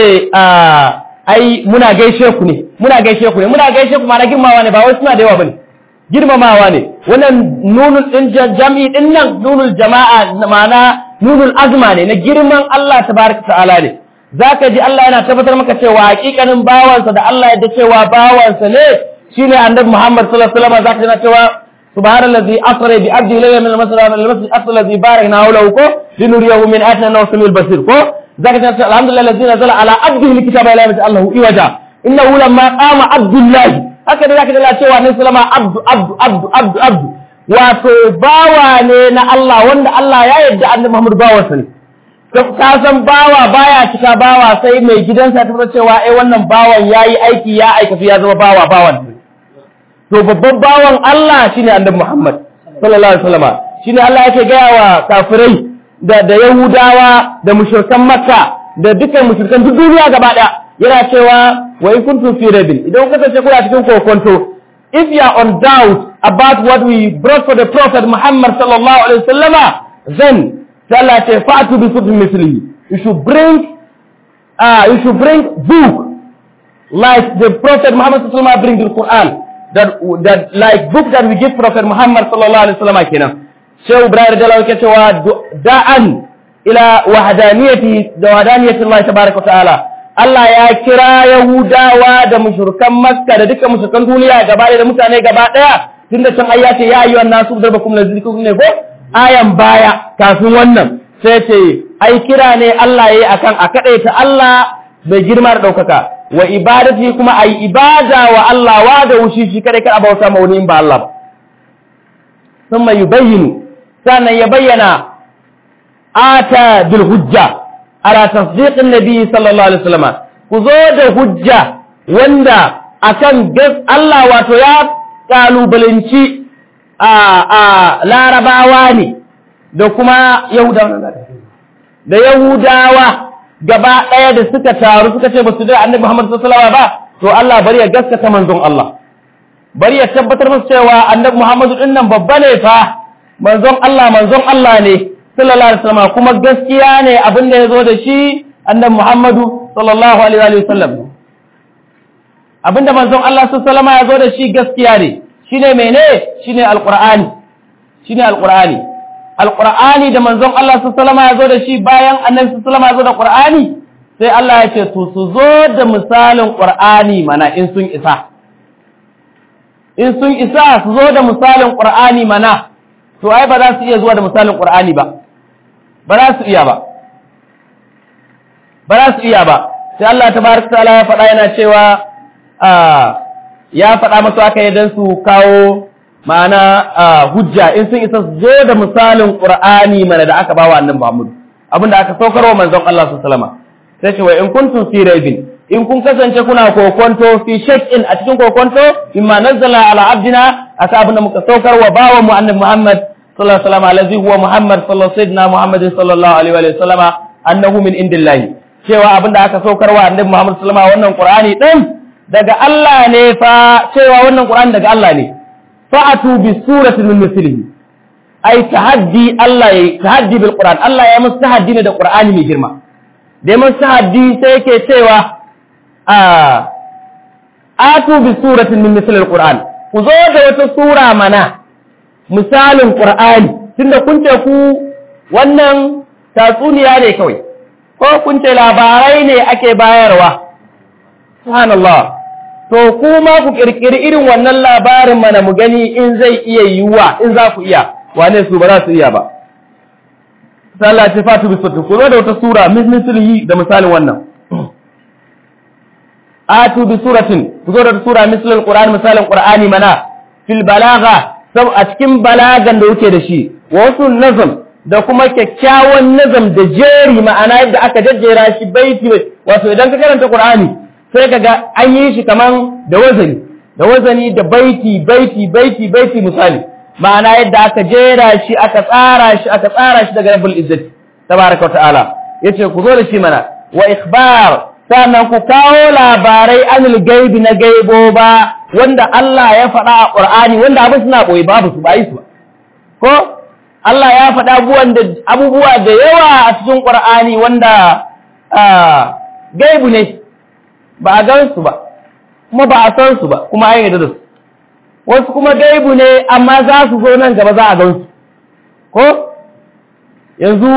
ai muna gaishe ku ne muna gaishe ku ne muna gaishe ku ma na girmamawa ne ba wai suna da yawa bane girmamawa ne wannan nunul din jam'i din nan nunul jama'a ma'ana nunul azma ne na girman Allah tabaraka ta'ala ne zaka ji Allah yana tabbatar maka cewa hakikanin bawansa da Allah ya cewa bawansa ne shine annabi Muhammad sallallahu alaihi wasallam zaka ji cewa subhanallazi asra bi abdi layla min al-masjid al-masjid aqsa alladhi barakna hawlahu ko linuriyahu min ayatina nawsimil basir ko zaka ji alhamdulillah alladhi nazala ala abdihi alkitaba la yamti Allahu iwaja innahu lamma qama abdullahi haka da zaka ji cewa ne sallama abdu abdu abdu abdu abdu wato bawa ne na Allah wanda Allah ya yarda annabi Muhammad bawansa ne ka san bawa baya cika bawa sai mai gidansa ta cewa ai wannan bawan yayi aiki ya aikata ya zama bawa bawan to babban bawan Allah shine annabi Muhammad sallallahu alaihi wasallam shine Allah yake gaya wa kafirai da da Yahudawa da mushrikan Makka da dukkan mushrikan duk duniya gaba daya yana cewa wa in kuntum fi rabbin idan kuka kasance kuna cikin kokonto if you are on doubt about what we brought for the prophet Muhammad sallallahu alaihi wasallama then Allah ce fa'atu bi sutun mislihi you should bring uh, you should bring book like the prophet Muhammad sallallahu alaihi wasallam bring the Quran that that like book that we give prophet Muhammad sallallahu alaihi wasallam kenan Shehu Ibrahim radiyallahu anhu cewa da'an ila wahdaniyati da wahdaniyati Allah tabaaraka ta'ala Allah ya kira Yahudawa da mushrikan Makka da dukkan mushrikan duniya gaba da mutane gaba daya tunda can ayyace ya ayyuhan nasu darbakum lazikun ne ko ayan baya kafin wannan sai ce ai kira ne Allah yayi akan a kadaita Allah bai girma da daukaka wa ibadati kuma ai ibada wa Allah wa da wushi shi kada kada bauta ma wani in ba Allah ba thumma yubayyinu sannan ya bayyana ata bil hujja ala tasdiqin nabi sallallahu alaihi wasallam ku zo da hujja wanda akan Allah wato ya kalubalanci a larabawa ne da kuma yahudawa da yahudawa gaba ɗaya da suka taru suka ce ba su da annabi Muhammad sallallahu alaihi ba to Allah bari ya gaskata manzon Allah bari ya tabbatar musu cewa annabi Muhammadu din nan babba ne fa manzon Allah manzon Allah ne sallallahu alaihi wasallam kuma gaskiya ne abin da yazo da shi annabi Muhammadu sallallahu alaihi wasallam abinda manzon Allah sallallahu alaihi wasallam yazo da shi gaskiya ne shine mene shine alqur'ani shine alqur'ani alqur'ani da manzon Allah sallallahu alaihi wasallam yazo da shi bayan annabi sallallahu alaihi wasallam yazo da qur'ani sai Allah ya ce to su zo da misalin qur'ani mana in sun isa in sun isa su zo da misalin qur'ani mana to ai ba za su iya zuwa da misalin qur'ani ba ba za su iya ba ba za su iya ba sai Allah tabaraka ta'ala ya faɗa yana cewa ya faɗa masu aka yi don su kawo ma'ana hujja in sun isa zo da misalin qur'ani mana da aka bawa annabi Muhammad abinda aka saukarwa manzon Allah sallallahu alaihi wasallam sai ce wa in kuntum fi raibin in kun kasance kuna kokonto fi shakkin a cikin kokonto imma nazzala ala abdina aka abinda muka saukarwa bawa mu annabi Muhammad sallallahu alaihi wasallam allazi huwa Muhammad sallallahu sayyidina Muhammad sallallahu alaihi wa sallam annahu min indillahi cewa abinda aka saukarwa annabi Muhammad sallallahu alaihi wasallam wannan qur'ani din daga Allah ne fa cewa wannan qur'ani daga Allah ne fa'atu bi suratin min mislihi ai tahaddi Allah ya tahaddi bil Qur'an Allah ya musu tahaddi ne da Qur'ani mai girma da ya musu tahaddi sai yake cewa a atu bi suratin min misli al-Qur'an ku zo da wata sura mana misalin Qur'ani tunda kun ce ku wannan tatsuniya ne kawai ko kun ce labarai ne ake bayarwa subhanallah to kuma ku kirkiri irin wannan labarin mana mu gani in zai iya yiwuwa in za ku iya wane su ba za su iya ba sallah ce fatu bi sura ku zo da wata sura mislihi da misalin wannan atu bi suratin ku zo da wata sura misalin qur'ani misalin qur'ani mana fil balagha sab a cikin balagan da yake da shi wa wasu nazam da kuma kyakkyawan nazam da jeri ma'ana yadda aka jajjera shi baiti wato idan ka karanta qur'ani sai kaga an yi shi kaman da wazani da wazani da baiti baiti baiti baiti misali ma'ana yadda aka jera shi aka tsara shi aka tsara shi daga rabbul izzati tabaraka wa ta'ala yace ku zo da shi mana wa ikhbar sannan ku kawo labarai anil gaibi na gaibo ba wanda Allah ya faɗa a Qur'ani wanda abin suna boye babu su ba yi su ko Allah ya faɗa abubuwa da yawa a cikin Qur'ani wanda gaibu ne ba a gan su ba kuma ba a san su ba kuma an yarda da su wasu kuma gaibu ne amma za su zo nan gaba za a gan su ko yanzu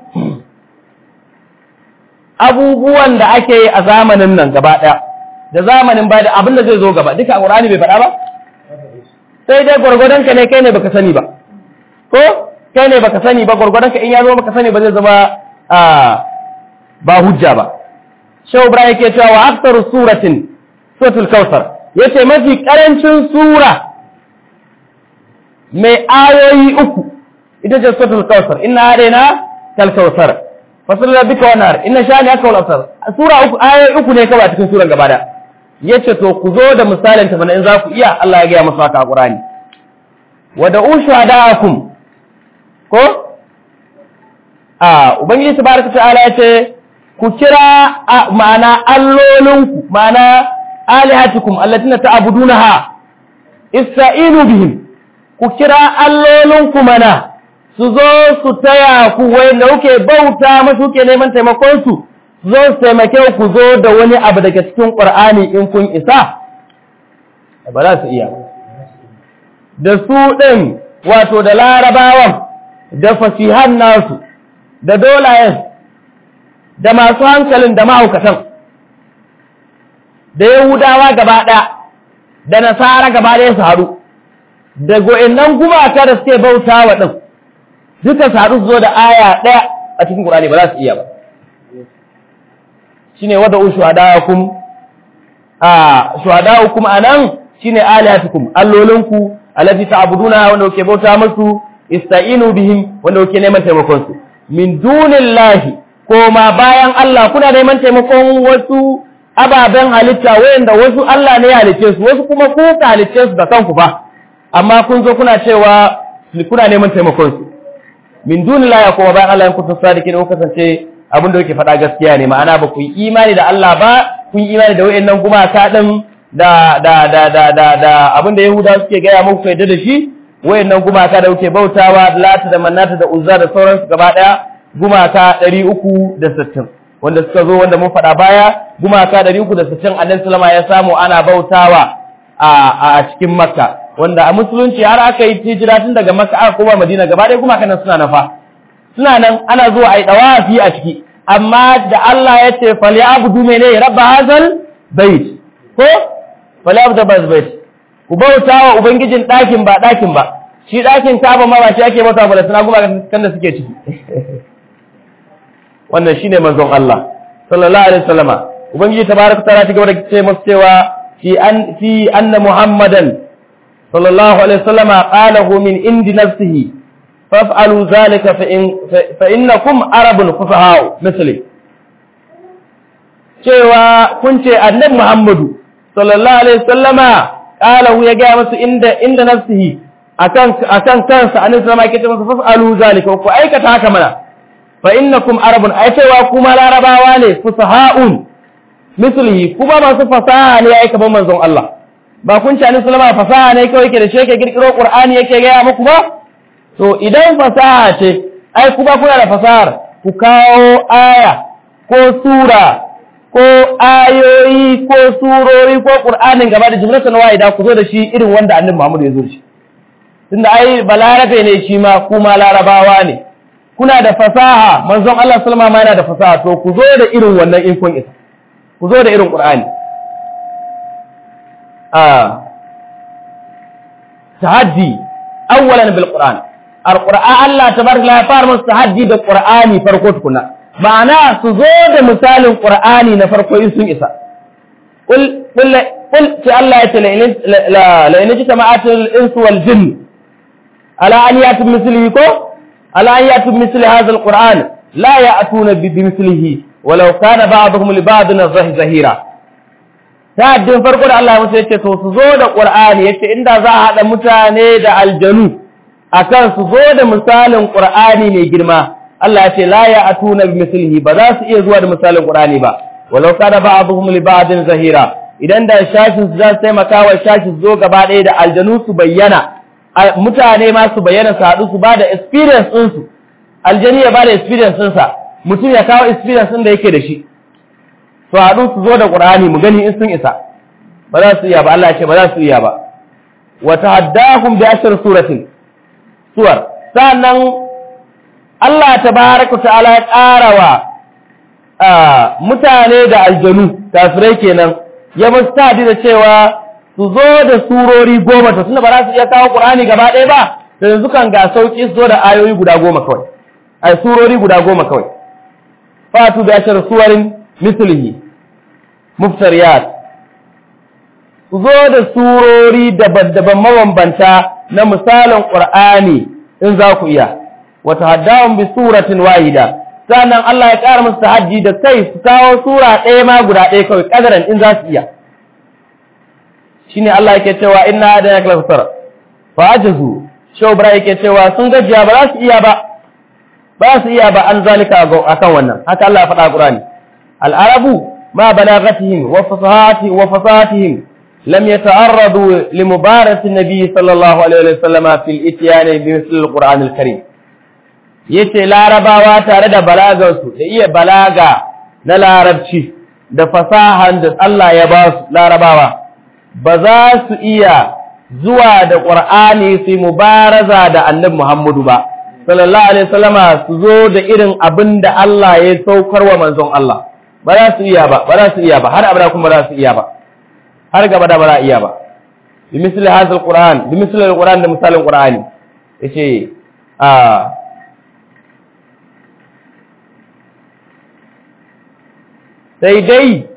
abubuwan da ake yi a zamanin nan gaba ɗaya da zamanin ba da abin da zai zo gaba duka a ƙur'ani bai faɗa ba sai dai gwargwadon ka ne kai ne baka sani ba ko kai ne baka sani ba gwargwadon ka in ya zo baka sani ba zai zama ba hujja ba Shehu Ibrahim yake cewa wa aktaru suratin suratul Kautsar yace mafi karancin sura mai ayoyi uku ita ce suratul Kautsar inna hadaina kal Kautsar fasal rabbika wa nar inna shani aka wal absar sura uku ayoyi uku ne kawai cikin suran gaba da yace to ku zo da misalin ta in za ku iya Allah ya ga masa haka a Qur'ani wa da ushadaakum ko a ubangiji tabaraka ta'ala yace ku kira ma'ana allolinku ma'ana alihatikum allatina ta'budunaha ista'inu bihim ku kira allolinku mana su zo su taya ku wanda kuke bauta masu kuke neman taimakon su su zo su taimake ku zo da wani abu daga cikin Qur'ani in kun isa ba za su iya da su ɗin wato da larabawan da fasihan nasu da dolayen da masu hankalin da mahaukatan da yahudawa gaba ɗaya da nasara gaba ɗaya su haɗu da go'innan gumaka da suke bauta wa ɗin duka su haɗu su zo da aya ɗaya a cikin ƙurani ba za su iya ba shi ne wadda shuhadakum a shuhadakum a nan shi ne alihatukum allolinku alati ta'buduna wanda kuke bauta musu ista'inu bihim wanda kuke neman taimakon su min dunillahi koma bayan Allah kuna neman taimakon wasu ababen halitta wayanda wasu Allah ne ya halicce su wasu kuma ku ka halicce su da kanku ba amma kun zo kuna cewa kuna neman taimakon su min dunillahi koma bayan Allah in kuntum sadiqin ko kasance abin da yake faɗa gaskiya ne ma'ana ba ku yi imani da Allah ba kun yi imani da wayannan gumaka din da da da da da da abinda yahuda suke gaya muku ku yadda da shi wayannan gumaka da kuke bautawa lata da manata da uzza da sauransu gaba daya gumaka 360 wanda suka zo wanda mun faɗa baya gumaka 360 annabi sallama ya samu ana bautawa a a cikin makka wanda a musulunci har aka yi hijira tun daga makka aka koma madina gaba daya gumakan nan suna nafa suna nan ana zuwa a yi dawafi a ciki amma da Allah ya ce fali abudu mene rabba hazal bait ko fali abudu rabba bait ku bauta wa ubangijin ɗakin ba ɗakin ba shi ɗakin kaba ma ba shi ake bauta ba da suna kuma kan da suke ciki wannan shine manzon Allah sallallahu alaihi wasallama ubangiji tabaraka ta'ala ta gaba da ce masa cewa fi an fi anna muhammadan sallallahu alaihi wasallama qalahu min indi nafsihi faf'alu zalika fa in fa innakum arabun fusaha misli cewa kun ce annabi muhammadu sallallahu alaihi wasallama qalahu ya ga masu inda inda nafsihi akan akan kansa annabi sallama yake ce masa faf'alu zalika ku aikata haka mana fa innakum arabun ai cewa kuma larabawa ne fusaha'un mislihi kuma masu fasaha ne ai kaman manzon Allah ba kun ci annabi sallama fasaha ne kawai yake da shi yake kirkiro qur'ani yake ga muku ba to idan fasaha ce ai kuma kuna da fasahar ku kawo aya ko sura ko ayoyi ko surori ko qur'anin gaba da jumlatan wahida ku zo da shi irin wanda annabi Muhammad ya zo shi tunda ai balarabe ne shi ma kuma larabawa ne kuna da fasaha manzon Allah sallama ma yana da fasaha to ku zo da irin wannan in kun isa ku zo da irin qur'ani ah tahaddi awwalan bil qur'an alqur'an Allah tabaraka ya fara musu tahaddi da qur'ani farko tukuna ma'ana su zo da misalin qur'ani na farko in sun isa qul qul qul ce Allah ya ce la la in jama'atul insu wal jinn ala an yatu mislihi ko ala an yatu misli hadha alquran la ya'tuna bi mislihi walau kana ba'dhum li ba'din zahira ta'addin farko da Allah ya musu yace to su zo da qur'ani yace inda za a hada mutane da aljanu akan su zo da misalin qur'ani mai girma Allah ya ce la ya'tuna bi mislihi ba za su iya zuwa da misalin qur'ani ba walau kana ba'dhum li ba'din zahira idan da shashin su za su taimaka wa shashin zo gaba ɗaya da aljanu su bayyana mutane ma su bayyana su haɗu su ba da experience ɗinsu aljani ya ba da experience ɗinsa mutum ya kawo experience ɗin da yake da shi su haɗu su zo da ƙur'ani mu gani in sun isa ba za su iya ba Allah ya ce ba za su iya ba wa tahaddahum bi ashar suratin suwar sannan Allah tabaraka ta'ala ya ƙara wa mutane da aljanu kafirai kenan ya musu da cewa su zo da surori goma to tunda ba za su iya kawo Qur'ani gaba ɗaya ba to yanzu kan ga sauki su zo da ayoyi guda goma kawai ai surori guda goma kawai fatu bi ashar suwarin mislihi muftariyat su zo da surori daban-daban mabambanta na misalin Qur'ani in za ku iya wa tahaddahum bi suratin wahida sannan Allah ya ƙara musu tahaddi da kai su kawo sura ɗaya ma guda ɗaya kawai kadaran in za su iya shine Allah yake cewa inna hadana kal fasara fa ajazu shawbra yake cewa sun gajiya ba za su iya ba ba su iya ba an zalika akan wannan haka Allah ya faɗa Qur'ani al-arabu ma balaghatihim wa fasahati wa fasahatihim lam yata'arradu li mubarati nabi sallallahu alaihi wa sallama fil ityan bi misl al-Qur'an al-Karim yace larabawa tare da balagarsu da iya balaga na larabci da fasahan da Allah ya ba su larabawa ba za su iya zuwa da ƙur'ani su mubaraza da annabi Muhammadu ba, sallallahu Alaihi wasallama su zo da irin abin da Allah ya saukar wa manzon Allah, ba za su iya ba, ba za su iya ba, har abada kuma ba za su iya ba, har gaba da ba za iya ba. Bi misali hazal Qur'an, bi misali Qur'an da misalin Qur'ani, ya ce, a sai dai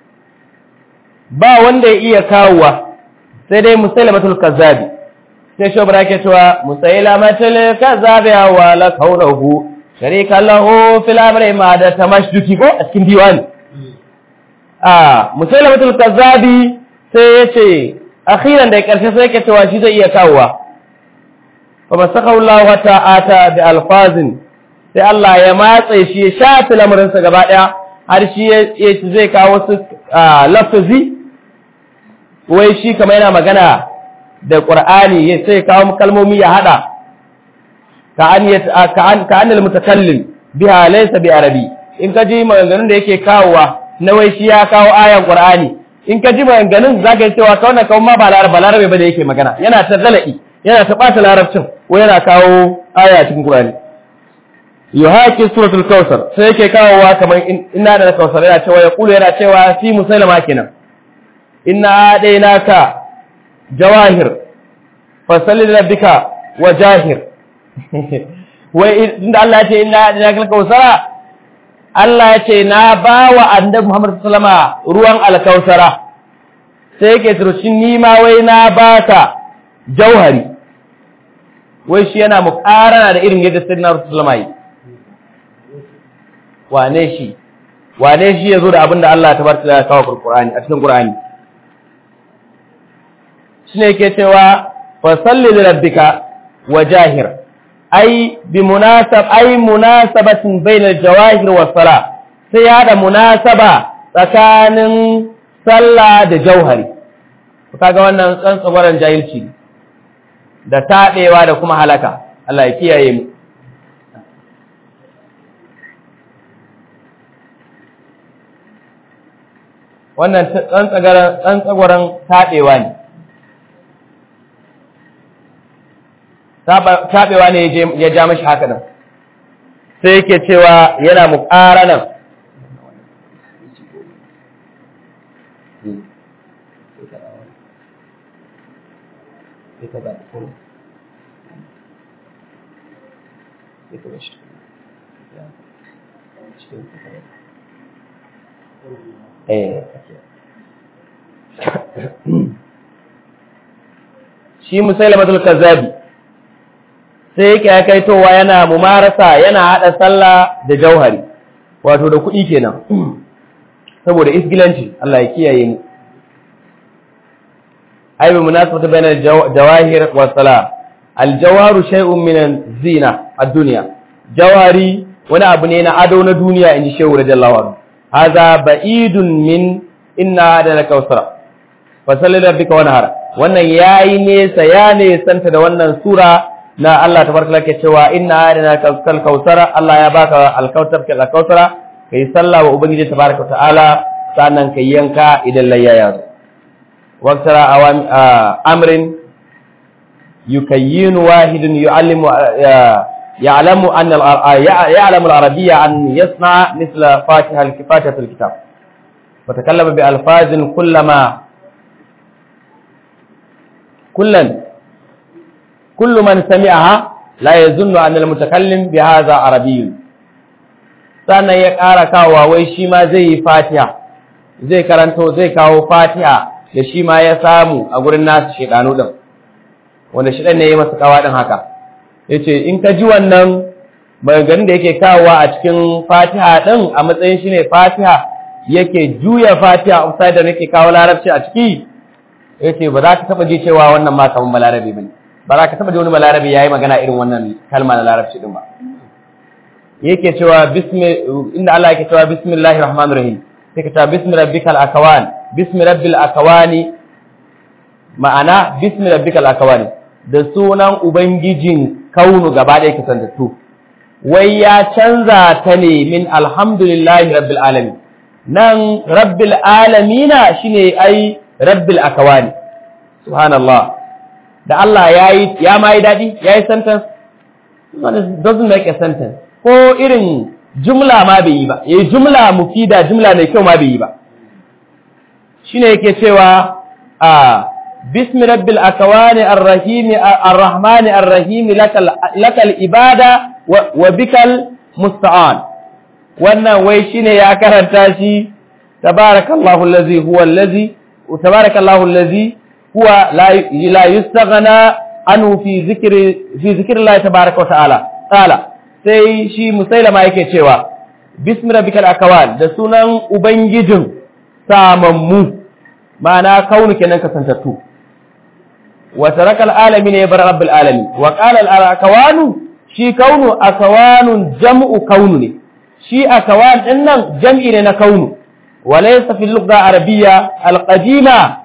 ba wanda ya iya kawowa sai dai musailamatul kazzabi sai shobra yake cewa musailamatul kazzabi wa la kaunahu sharika lahu fil amri ma da tamashduki ko a cikin diwani ah musailamatul kazzabi sai yace akhiran da karshe sai yake cewa shi zai iya kawowa fa masakahu Allah ta'ata bi alfazin sai Allah ya matse shi ya shafi lamarinsa gaba daya har shi zai kawo su lafazi wai shi kamar yana magana da Qur'ani sai kawo kalmomi ya hada ka an ka an ka anil mutakallim biha laysa bi arabi in ka ji maganganun da yake kawowa na wai shi ya kawo ayan Qur'ani in ka ji maganganun zaka yi cewa kawai kawai ma ba larabe larabe ba da yake magana yana ta zala'i yana ta bata larabcin ko yana kawo aya cikin Qur'ani yuhaki suratul kausar sai yake kawowa kamar inna da kausar yana cewa ya kulu yana cewa fi musailama kenan inna adainaka jawahir fasalli rabbika wajahir wai inda Allah ya ce inna adainaka kausara Allah ya ce na bawa annabi Muhammad sallama ruwan alkausara sai yake turcin ni ma wai na baka jauhari wai shi yana muƙarana da irin yadda sayyidina Rasulullah yi wane shi wane shi yazo da abinda Allah ta barka ya kawo Qur'ani a cikin Qur'ani shine yake cewa fa salli li rabbika wajahir ai bi munasab ai munasabatin bainal jawahir was sala sai ya da munasaba tsakanin sallah da jauhari kaga wannan tsantsabaran jahilci da taɗewa da kuma halaka Allah ya kiyaye mu wannan tsantsagwaron taɓewa ne taɓewa ne ya ja mashi haka nan sai yake cewa yana muƙara nan shi musailamatul kazzabi sai yake ya kaitowa yana mumarasa yana hada sallah da jauhari wato da kuɗi kenan saboda isgilanci Allah ya kiyaye mu ai bi munasabata bainal jawahir was sala al jawaru shay'un min zina ad-dunya jawari wani abu ne na ado na duniya inji shehu radiyallahu anhu hadha ba'idun min inna da kausara fa salli rabbika wanhar wannan yayi nesa ya nesanta da wannan sura na Allah tabaraka lake cewa inna adana kal kausara Allah ya baka alkautar kal kausara kai sallah wa ubangiji tabaraka ta'ala sannan kai yanka idan layya ya zo waqtara awam amrin yukayyinu wahidun yu'allimu يعلم أن يعلم العربية أن يصنع مثل فاتحة فاتحة الكتاب وتكلم بألفاظ كلما كلا كل من سمعها لا يظن أن المتكلم بهذا عربي sannan ya ƙara kawowa wai shi ma zai yi fatiha zai karanto zai kawo fatiha da shi ma ya samu a gurin nasu shekanu ɗin wanda shi ɗan ne ya masa kawa ɗin haka ya ce in ka ji wannan maganganun da yake kawowa a cikin fatiha ɗin a matsayin shi ne fatiha yake juya fatiha upside da yake kawo larabci a ciki ya ce ba za ka taɓa ji cewa wannan ma kamar balarabe ba ne ba za ka taɓa ji wani balarabe ya yi magana irin wannan kalma na larabci ɗin ba yake cewa inda Allah yake cewa bismillahir rahmanir rahim sai ka cewa bismi rabbikal akawan bismi rabbil akawani ma'ana bismi rabbikal akawani da sunan ubangijin kaunu gaba ɗaya kasantattu wai ya canza ta ne min alhamdulillahi rabbil alamin nan rabbil alamina shine ai rabbil akawani subhanallah da Allah yayi ya mai dadi yayi sentence doesn't make a sentence ko irin jumla ma bai yi ba yayi jumla mufida jumla mai kyau ma bai yi ba shine yake cewa a bismi rabbil akawani arrahim arrahman arrahim lakal lakal ibada wa bikal musta'an wannan wai shine ya karanta shi tabarakallahu allazi huwa allazi tabarakallahu allazi huwa la yustaghna anhu fi zikri fi zikrillah tabaraka wa ta'ala ta'ala sai shi musailama yake cewa bismi rabbikal akawan da sunan ubangijin samammu ma'ana kaunu kenan kasantattu wa tarakal alamin ya bar rabbil alamin wa qala al akawanu shi kaunu akawanun jam'u kaunu ne shi akawan din nan jam'i ne na kaunu wa laysa fil lugha arabiyya al qadima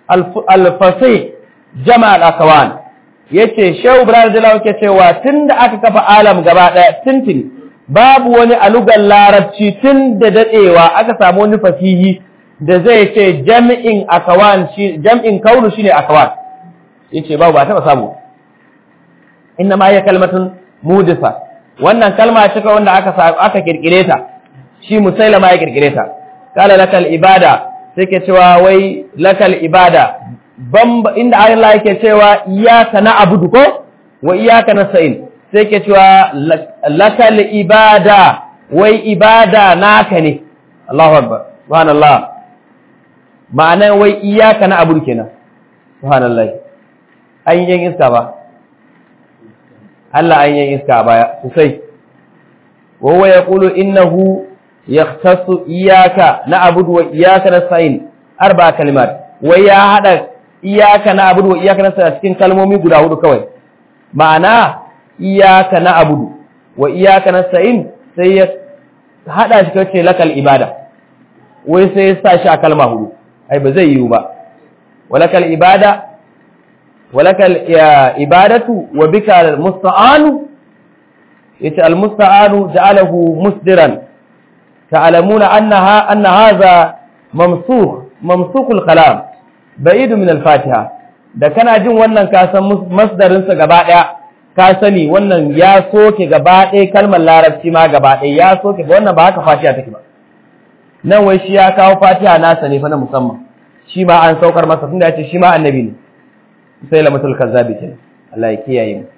al-fasih jama al-akawan yace shehu ibrahim jalawa ke cewa tunda aka kafa alam gaba daya tintin babu wani alugan larabci tun da dadewa aka samu wani fasihi da zai ce jam'in akawan shi jam'in kaunu shine akawan yace babu ba taba samu inna ma ya kalmatun mudisa wannan kalma ce wanda aka aka kirkire ta shi musailama ya kirkire ta kala lakal ibada sai ke cewa wai lakal ibada bamba inda Allah yake cewa iyyaka na'budu ko wa iyyaka nasta'in sai ke cewa lakal ibada wai ibada naka ne Allahu akbar subhanallah ma'anar wai iyyaka na'budu kenan subhanallah an yin iska ba Allah an yin iska baya sosai wa huwa yaqulu innahu yahtassu iyyaka na'budu wa iyyaka nasta'in arba kalimat wai ya hada iyyaka na'budu wa iyyaka nasta'in cikin kalmomi guda hudu kawai ma'ana iyyaka na'budu wa iyyaka nasta'in sai ya hada shi kace lakal ibada wai sai ya sa shi a kalma hudu ai ba zai yiwu ba walakal ibada walakal ibadatu wa bika almusta'anu yace almusta'anu ja'alahu musdiran ta'lamuna annaha anna hadha mamsukh mamsukh alkalam ba'id min alfatiha da kana jin wannan ka san masdarin sa gaba daya ka sani wannan ya soke gaba daya kalmar larabci ma gaba daya ya soke wannan ba haka fatiha take ba nan wai shi ya kawo fatiha nasa ne fa na musamman shi ma an saukar masa tunda yace shi ma annabi ne sai lamatul kazzabi kenan Allah ya kiyaye mu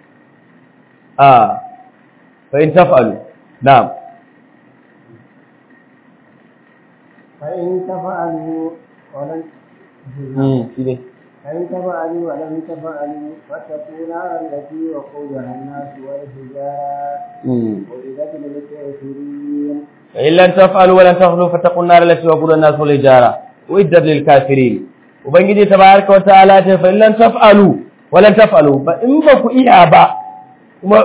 ah fa in taf'alu na'am fa in taf'alu walan mm shi ne فإن تفعلوا ولم تفعلوا فاتقوا نارا التي وقودها الناس والحجارة mm وإذا للكافرين فإن لم تفعلوا ولن تفعلوا فاتقوا النار التي وقودها الناس والحجارة وإدت للكافرين ubangiji tabaraka wa ta'ala ce fa in lam taf'alu wa lan taf'alu ba in ba ku iya ba kuma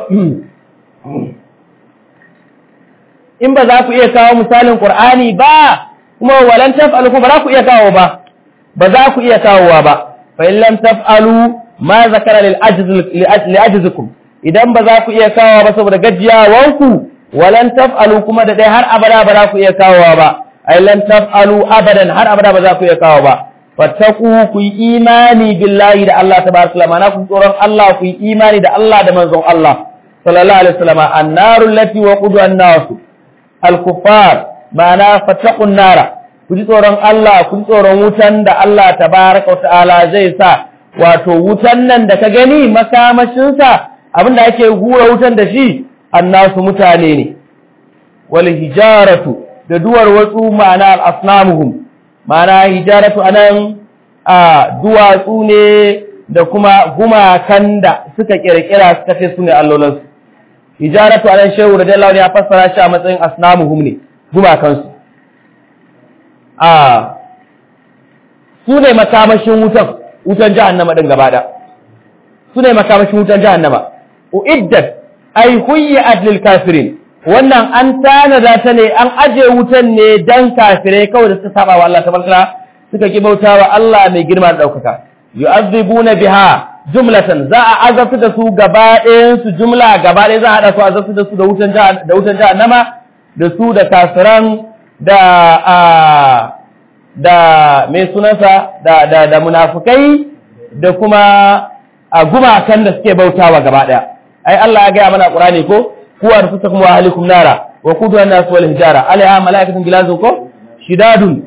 in ba za ku iya kawo misalin qur'ani ba kuma wa lan taf'alu kuma ba za ku iya kawo ba ba za ku iya kawowa ba fa in lam taf'alu ma zakara lil ajz li ajzikum idan ba za ku iya kawowa ba saboda gajiyawanku wa lan taf'alu kuma da dai har abada ba za ku iya kawowa ba ai lan taf'alu abadan har abada ba za ku iya kawo ba fattaku ku yi imani billahi da Allah tabaraka wa ta'ala ku tsoron Allah ku yi imani da Allah da manzon Allah sallallahu alaihi wasallam annaru allati waqudu an-nas al-kuffar ma'ana fattaqun nara ku ji tsoron Allah ku ji tsoron wutan da Allah tabaraka wa ta'ala zai sa wato wutan nan da ka gani makamashin sa abinda ake hura wutan da shi annasu mutane ne wal hijaratu da duwar watsu ma'ana al-asnamuhum ma'ana hijaratu anan a duwatsu ne da kuma gumakan da suka kirkira suka ce su ne allolansu hijaratu anan shehu radiyallahu ne ya fassara shi a matsayin asnamuhum ne gumakansu a su ne makamashin wutan wutan jahannama din gaba da su ne makamashin wutan jahannama uiddat ay huyyat lil kafirin wannan an tanada ta ne an aje wutan ne dan kafirai kawai da suka saba wa Allah tabaraka suka ki bautawa Allah mai girma da daukaka yu'adhibuna biha jumlatan za a azabta da su gaba ɗayan su jumla gaba ɗaya za a hada su azabta da su da wutan da wutan jahannama da su da kafiran da a da mai sunansa da da da munafikai da kuma a gumakan da suke bautawa gaba ɗaya ai Allah ya ga mana Qur'ani ko ku anfusakum wa ahlikum nara wa quduha an-nas wal hijara alaiha malaikatun gilazun ko shidadun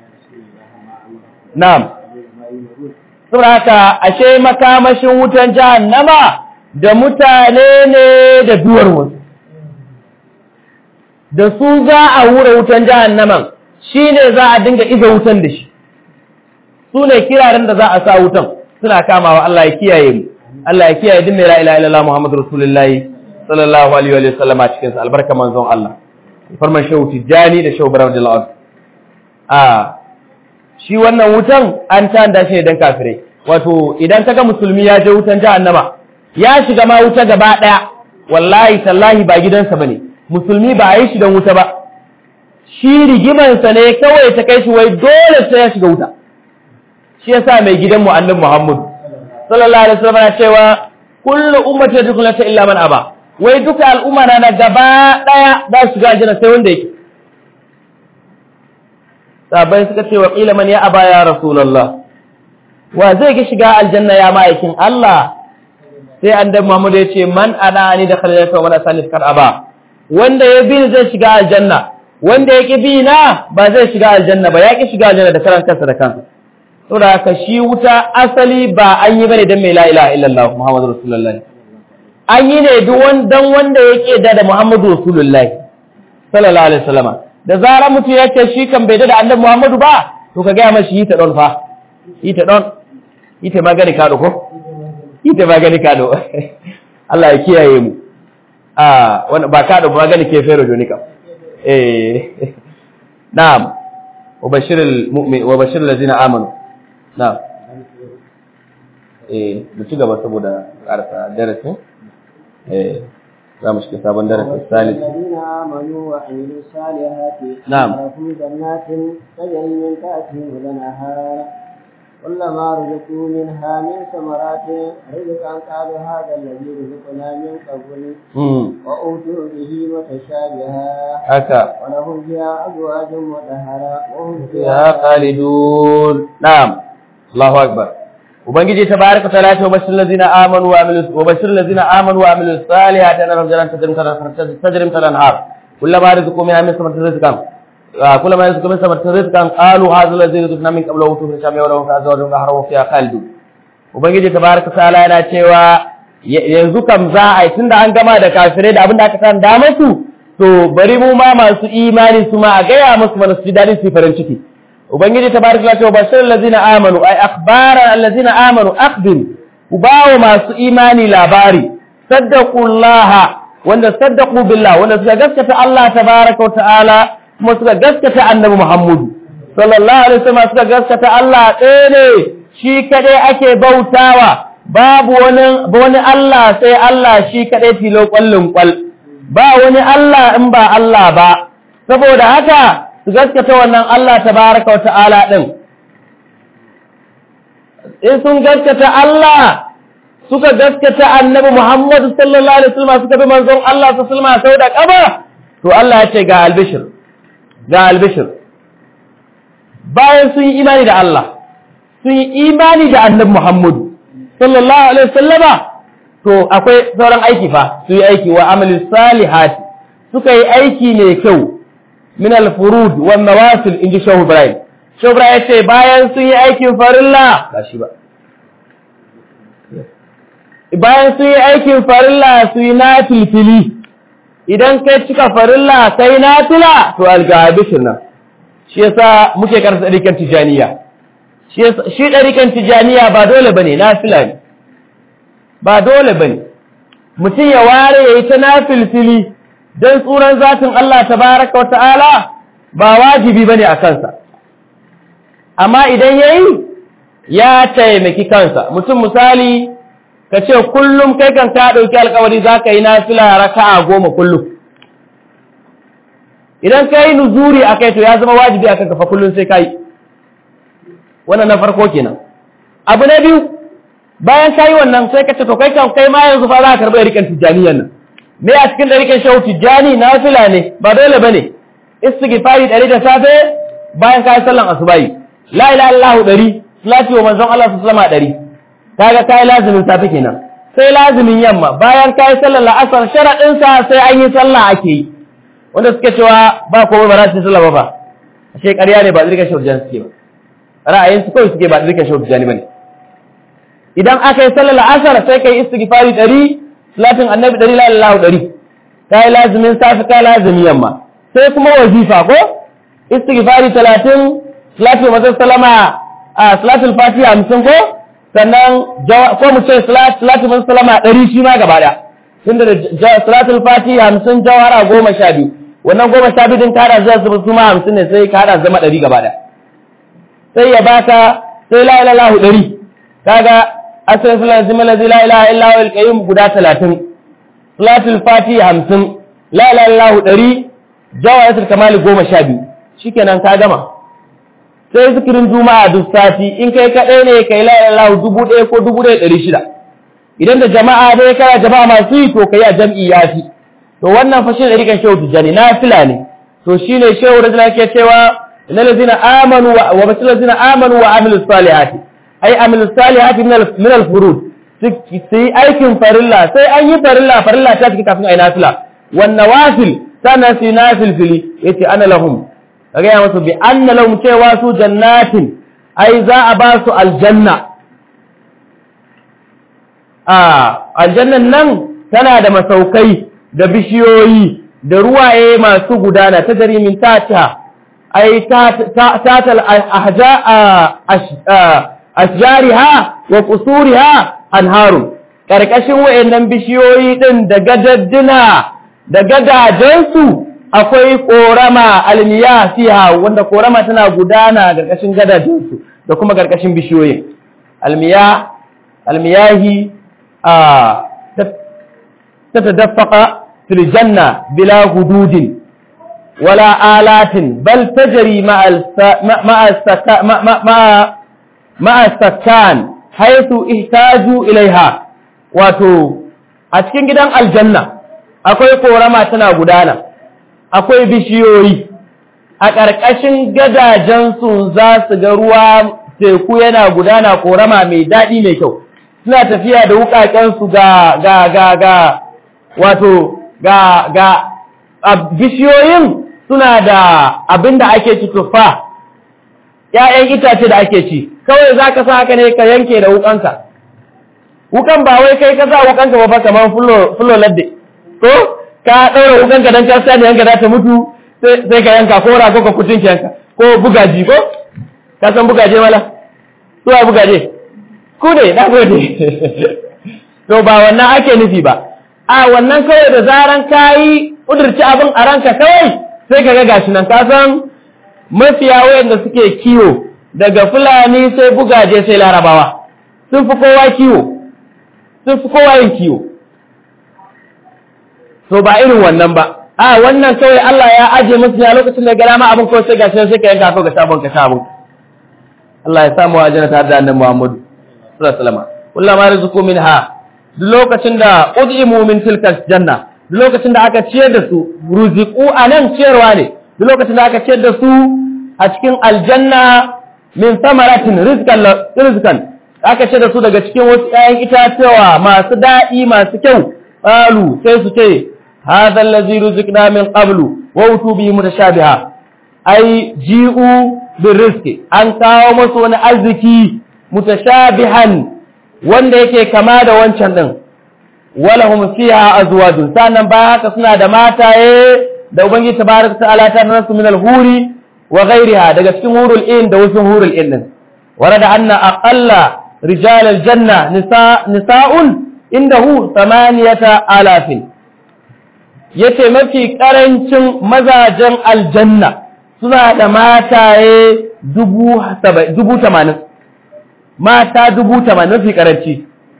na'am saboda haka ashe makamashin wutan jahannama da mutane ne da duwar wasu da su za a hura wutan jahannaman shine za a dinga iza wutan da shi su ne kiraren da za a sa wutan suna kamawa Allah ya kiyaye mu Allah ya kiyaye din mai la ilaha illallah Muhammadu Rasulullahi sallallahu alaihi wa sallama cikin sa albarka manzon Allah farman shehu tijani da shehu barar jalal a shi wannan wutan an tanda shi dan kafirai wato idan kaga musulmi ya je wutan jahannama ya shiga ma wuta gaba daya wallahi tallahi ba gidansa bane musulmi ba yi shi dan wuta ba shi rigiman sa ne kawai ta kai shi wai dole sai ya shiga wuta shi yasa mai gidan mu annabi Muhammad sallallahu alaihi wasallam ya cewa kullu ummati yadkhuluna illa man aba wai duka al'umma na na gaba daya za su shiga aljanna sai wanda yake sabai suka ce wa qila man ya aba ya rasulullah wa zai ga shiga aljanna ya ma'aikin Allah sai annabi Muhammad ya ce man ana ni da khalilata wa man asani kar aba wanda ya bi zai shiga aljanna wanda ya ki bi na ba zai shiga aljanna ba ya ki shiga aljanna da karan kansa da kansa saboda haka shi wuta asali ba an yi bane dan mai la ilaha illallah muhammadu rasulullah an yi ne duk dan wanda yake da da muhammadu rasulullah sallallahu alaihi wasallam da zarar mutum ya ce shi kan bai da annabi muhammadu ba to ka gaya mashi yi ta don fa yi ta don yi ta magani kado ko yi ta magani kado Allah ya kiyaye mu a wanda ba kado magani ke fero jonika eh na'am وبشر المؤمن وبشر الذين امنوا نعم eh mu ci gaba saboda karasa darasin eh za mu shiga sabon darasin salis الذين آمنوا وعملوا الصالحات نعم. لهم جنات تجري من تحتهم الأنهار كلما رزقوا منها من ثمرات رزقا قالوا هذا الذي رزقنا من قبل mm وأوتوا به متشابها haka ولهم فيها أزواج مطهرة وهم ya khalidun na'am Allahu akbar ubangiji tabaraka ta'ala ce bashir allazina amanu wa amilus wa bashir allazina amanu wa amilus salihati anna lahum jannatin tajri min tahtiha tajri min tahtiha al-anhar kullama rizqu minha min thamarin rizqan كلما يرزق من ثمرة رزقا قالوا هذا الذي رزقنا من قبل وأوتوا من شامي ولهم في أزواج مهرهم فيها خالدون ubangiji tabaraka ta'ala yana cewa yanzu kam za a yi tunda an gama da kafirai da abin da aka san da musu to bari mu ma masu imani su ma a gaya musu mana su ji dadin su yi farin ciki ubangiji tabaraka ta'ala cewa bashir allazina amanu ay akhbara allazina amanu akhbir ku bawo masu imani labari saddaqullaha wanda saddaqu billah wanda suka gaskata Allah tabaraka wa ta'ala kuma suka gaskata annabi Muhammadu sallallahu alaihi wasallam suka gaskata Allah ɗaya ne shi kadai ake bautawa babu wani wani Allah sai Allah shi kadai tilo kwallin kwal ba wani Allah in ba Allah ba saboda haka su gaskata wannan Allah tabaraka wa ta'ala din in sun gaskata Allah suka gaskata annabi Muhammad sallallahu alaihi wasallam suka bi manzon Allah sallallahu alaihi wasallam sau da kaba to Allah ya ce ga albishir ga albishir bayan sun yi imani da Allah sun yi imani da annabi Muhammad sallallahu alaihi wasallama to akwai sauran aiki fa su yi aiki wa amali salihati suka yi aiki ne kyau min al-furud wan nawafil inji Shehu Ibrahim Shehu Ibrahim ya ce bayan sun yi aikin farilla ba shi ba bayan sun yi aikin farilla su yi na filfili idan kai cika farilla kai na tula to algabishin nan shi yasa muke karanta ɗarikan tijaniya shi ɗarikan tijaniya ba dole bane na fila ne ba dole bane mutum ya ware ya yi ta na filfili don tsuran zatin Allah tabaraka wa ta'ala ba wajibi bane a kansa amma idan ya yi ya taimaki kansa mutum misali ka ce kullum kai kan ka ɗauki alkawari za ka yi nafila raka'a goma kullum idan ka yi nuzuri a kai to ya zama wajibi a kanka fa kullum sai ka yi wannan na farko kenan abu na biyu bayan ka yi wannan sai ka ce to kai kan kai ma yanzu fa za ka karɓi rikan tijjaniyan nan me a cikin ɗarikan shawu tijjani nafila ne ba dole ba ne istighfari ɗari da safe bayan ka yi sallan asubahi la ilaha illallah ɗari salati wa manzon Allah sallallahu alaihi ɗari kaga kai lazimin safe kenan sai lazimin yamma bayan kai sallar la'asar sharadin sa sai an yi sallah ake yi wanda suke cewa ba komai ba za su sallah ba fa ashe ƙarya ne ba zirka shaujan suke ba ra'ayin su kawai suke ba zirka shaujan bane idan aka yi sallar la'asar sai kai istighfari ɗari salatin annabi ɗari la ilaha ɗari kai lazimin safe kai lazimin yamma sai kuma wazifa ko istighfari talatin salatin manzon sallama a salatul fatiha hamsin ko sannan ko mu ce salatu mun salama ɗari shi ma gaba ɗaya tunda da salatul fati hamsin jawara goma sha biyu wannan goma sha biyu din kada zai zama su ma hamsin ne sai kada zama ɗari gaba ɗaya sai ya baka sai la ilaha illallah ɗari kaga asalin sulan zima lazi la ilaha illa wa alqayyum guda talatin salatul fati hamsin la ilaha illallah ɗari jawaratul kamali goma sha biyu shikenan ka gama sai zikirin juma'a duk sati in kai kaɗai ne kai la ilaha dubu ɗaya ko dubu ɗaya ɗari shida idan da jama'a dai kana jama'a masu yi to kai a jam'i ya fi to wannan fa shine rikan shehu tijani nafila ne to shine shehu da yake cewa innal ladzina amanu wa basil ladzina amanu wa amilus salihati ai amilus salihati min al furud sai aikin farilla sai an yi farilla farilla ta ciki kafin ai nafila wan nawafil sana si nafil fili yace ana lahum kaga ya musu bi anna lahum cewa su jannatin ai za a ba su aljanna a aljannan nan tana da masaukai da bishiyoyi da ruwaye masu gudana ta jarimin tata ai tatal ashjariha wa qusuriha anharun karkashin wayannan bishiyoyi din da gadadduna da gadajensu akwai korama almiya fiha wanda korama tana gudana karkashin gadajensu da kuma karkashin bishiyoyi almiya almiyahi a تتدفق في الجنة بلا هدود ولا آلات بل تجري مع مع السكان مع مع مع السكان حيث احتاجوا إليها wato a cikin gidan aljanna akwai korama tana gudana akwai bishiyoyi a ƙarƙashin gadajensu za su ga ruwa teku yana gudana korama mai daɗi mai kyau suna tafiya da wuƙaƙensu ga ga ga ga wato ga ga bishiyoyin suna da abin da ake ci tuffa ‘ya'yan itace da ake ci kawai za ka sa haka ne ka yanke da wukanka wukan ba wai kai ka sa wukanka ba fa kamar fulo ladde ko ka ɗaura wukanka don ka sani yanka za ta mutu sai ka yanka ko rago ka kucin yanka ko bugaji ko ka san bugaje mala suwa bugaje ku ne na gode to ba wannan ake nufi ba a wannan kawai da zaran kayi kudurci abin a ranka kawai sai ka ga gashi nan ka san mafiya wayanda suke kiwo daga fulani sai bugaje sai larabawa sun fi kowa kiwo sun fi kowa yin kiwo to ba irin wannan ba a wannan kawai Allah ya aje musu ya lokacin da gara ma abin kawai sai gashi sai ka yanka ko ga sabon ka sabon Allah ya samu ajana tare da annabi Muhammad sallallahu alaihi wasallam kullama rizqu minha duk lokacin da ud'imu min tilka janna duk lokacin da aka ciyar da su ruziqu anan ciyarwa ne duk lokacin da aka ciyar da su a cikin aljanna min samaratin rizqan rizqan aka ciyar da su daga cikin wasu ƴaƴan itatuwa masu daɗi masu kyau qalu sai su ce hadha allazi ruziqna min qablu wa utu bi mutashabiha ai ji'u birrizqi an kawo musu wani arziki mutashabihan wanda yake kama da wancan din walahum fiha azwajun sannan ba haka suna da mataye da ubangiji tabaraka ta'ala ta nasu min al-huri wa ghayriha daga cikin hurul in da wasu hurul in din warada anna aqalla rijal al-janna nisa nisa'un indahu thamaniyata alafin yace mafi karancin mazajen aljanna suna da mataye dubu dubu tamanin mata dubu tamanin mafi karanci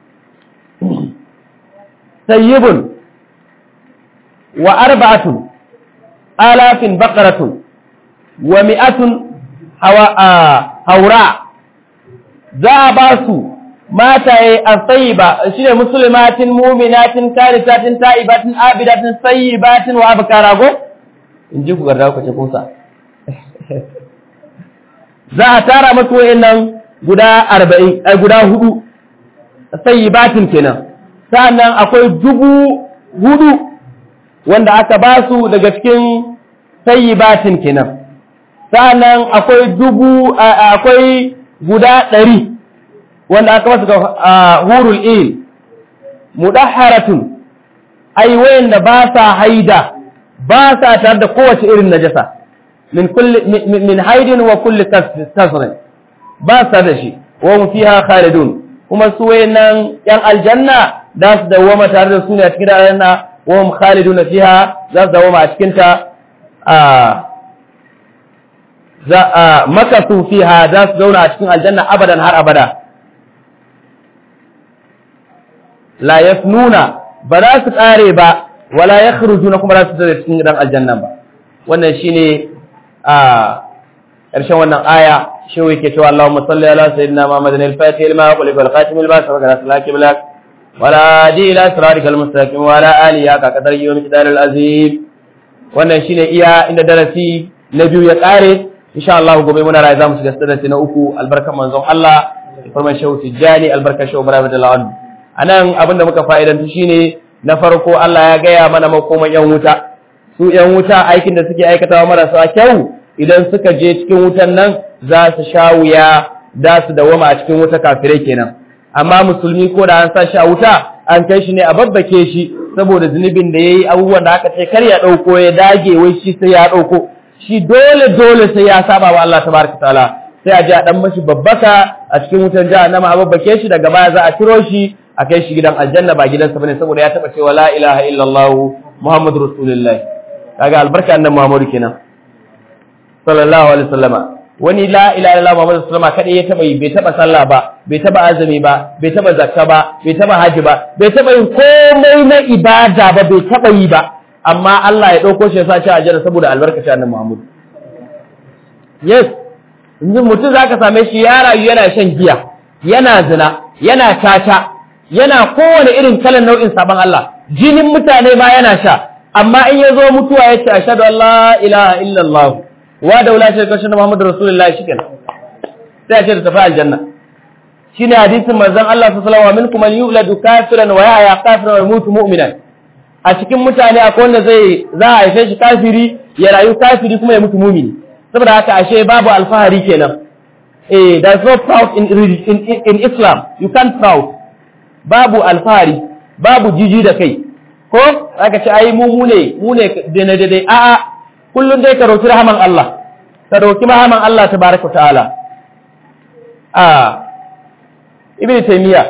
sayyibun wa arba'atun alafin baqaratun wa mi'atun haura za a ba su mataye a sayiba shi ne musulmatin muminatin karitatin ta'ibatin abidatin sayibatin wa abkara go in ji ku garda ku ce kusa za a tara masu wayannan guda arba'in guda hudu sayibatin kenan sa'annan akwai dubu hudu wanda aka ba su daga cikin sayibatin kenan sa'annan akwai dubu akwai guda ɗari wanda aka masu hurul il mudahharatun ai wayanda ba sa haida ba sa tare da kowace irin najasa min kulli min haidin wa kulli kasrin ba sa da shi wa hum fiha khalidun kuma su wayannan yan aljanna za su dawoma tare da su ne a cikin aljanna wa hum khaliduna fiha za su dawoma a cikin ta za a makasu fiha za su zauna a cikin aljanna abadan har abada la yafnuna ba za su kare ba wala yakhrujuna kuma za su fita cikin gidan aljanna ba wannan shine a ƙarshen wannan aya shehu yake cewa Allahumma salli ala sayyidina Muhammadin al-Fatih lima qul wal khatim lima sabaqa salaki bilak wala di ila siratikal mustaqim wa ala alihi ka qadar yawm qidar al-azim wannan shine iya inda darasi na biyu ya kare insha Allah gobe muna rayu zamu shiga darasi na uku albarkan manzon Allah farman shehu tijjani albarkan shehu Ibrahim radiyallahu anhu anan abinda muka fa'idantu shine na farko Allah ya gaya mana makoman yan wuta su yan wuta aikin da suke aikatawa marasa kyau idan suka je cikin wutan nan za su sha wuya da su dawama a cikin wuta kafirai kenan amma musulmi ko da an sa shi a wuta an kai shi ne a babbake shi saboda zunubin da yayi abubuwan da aka ce kar ya dauko ya dage wai shi sai ya dauko shi dole dole sai ya saba wa Allah tabaraka taala sai a je a dan mashi babbaka a cikin wutan jahannama a babbake shi daga baya za a tiro shi a kai shi gidan aljanna ba gidansa bane saboda ya taba cewa la ilaha illallah muhammadur rasulullah kaga albarka annabi muhammadu kenan sallallahu alaihi wasallama wani la ilaha illallah muhammadu sallama kadai ya taba yi bai taba sallah ba bai taba azumi ba bai taba zakka ba bai taba haji ba bai taba yin komai na ibada ba bai taba yi ba amma Allah ya dauko shi ya sa shi a aljanna saboda albarkacin annabi muhammadu yes yanzu mutum zaka same shi ya rayu yana shan giya yana zina yana tata yana kowane irin kalan nau'in sabon Allah jinin mutane ma yana sha amma in ya zo mutuwa ya ce ashhadu an la ilaha illallah wa da wala shi kashin Muhammadu Rasulullahi shikenan sai a ce ta tafi aljanna shine hadisin manzon Allah sallallahu alaihi wasallam minkum man yuladu kafiran wa yahya kafiran wa yamutu mu'minan a cikin mutane akwai wanda zai za a haife shi kafiri ya rayu kafiri kuma ya mutu mu'mini saboda haka ashe babu alfahari kenan eh there's no proud in, in, in, in Islam you can't proud babu alfahari babu jiji da kai ko aka ce ai mu mu ne mu ne dai dai a'a kullun dai ka roki rahaman Allah ka roki rahaman Allah tabaraka ta'ala a ibnu taymiya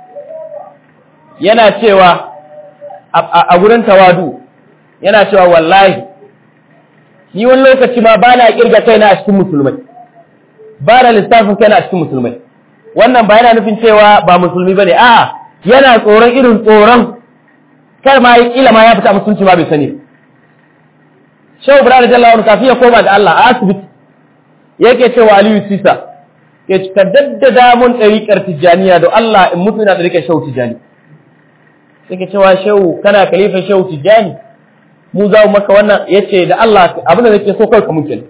yana cewa a gurin tawadu yana cewa wallahi ni wani lokaci ma ba na kirga kaina a cikin musulmai ba na lissafin kaina a cikin musulmai wannan ba yana nufin cewa ba musulmi bane a'a yana tsoron irin tsoron kar ma yi kila ma ya fita musulunci ba bai sani Shehu Ibrahim Jalla wani kafin ya koma da Allah a asibiti yake cewa Aliyu Sisa ke ka daddada mun ɗariƙar Tijjaniya don Allah in mutu ina ɗariƙar Shehu Tijjani yake cewa Shehu kana kalifa Shehu Tijjani mu za mu maka wannan yace da Allah abin da nake so kai ka muke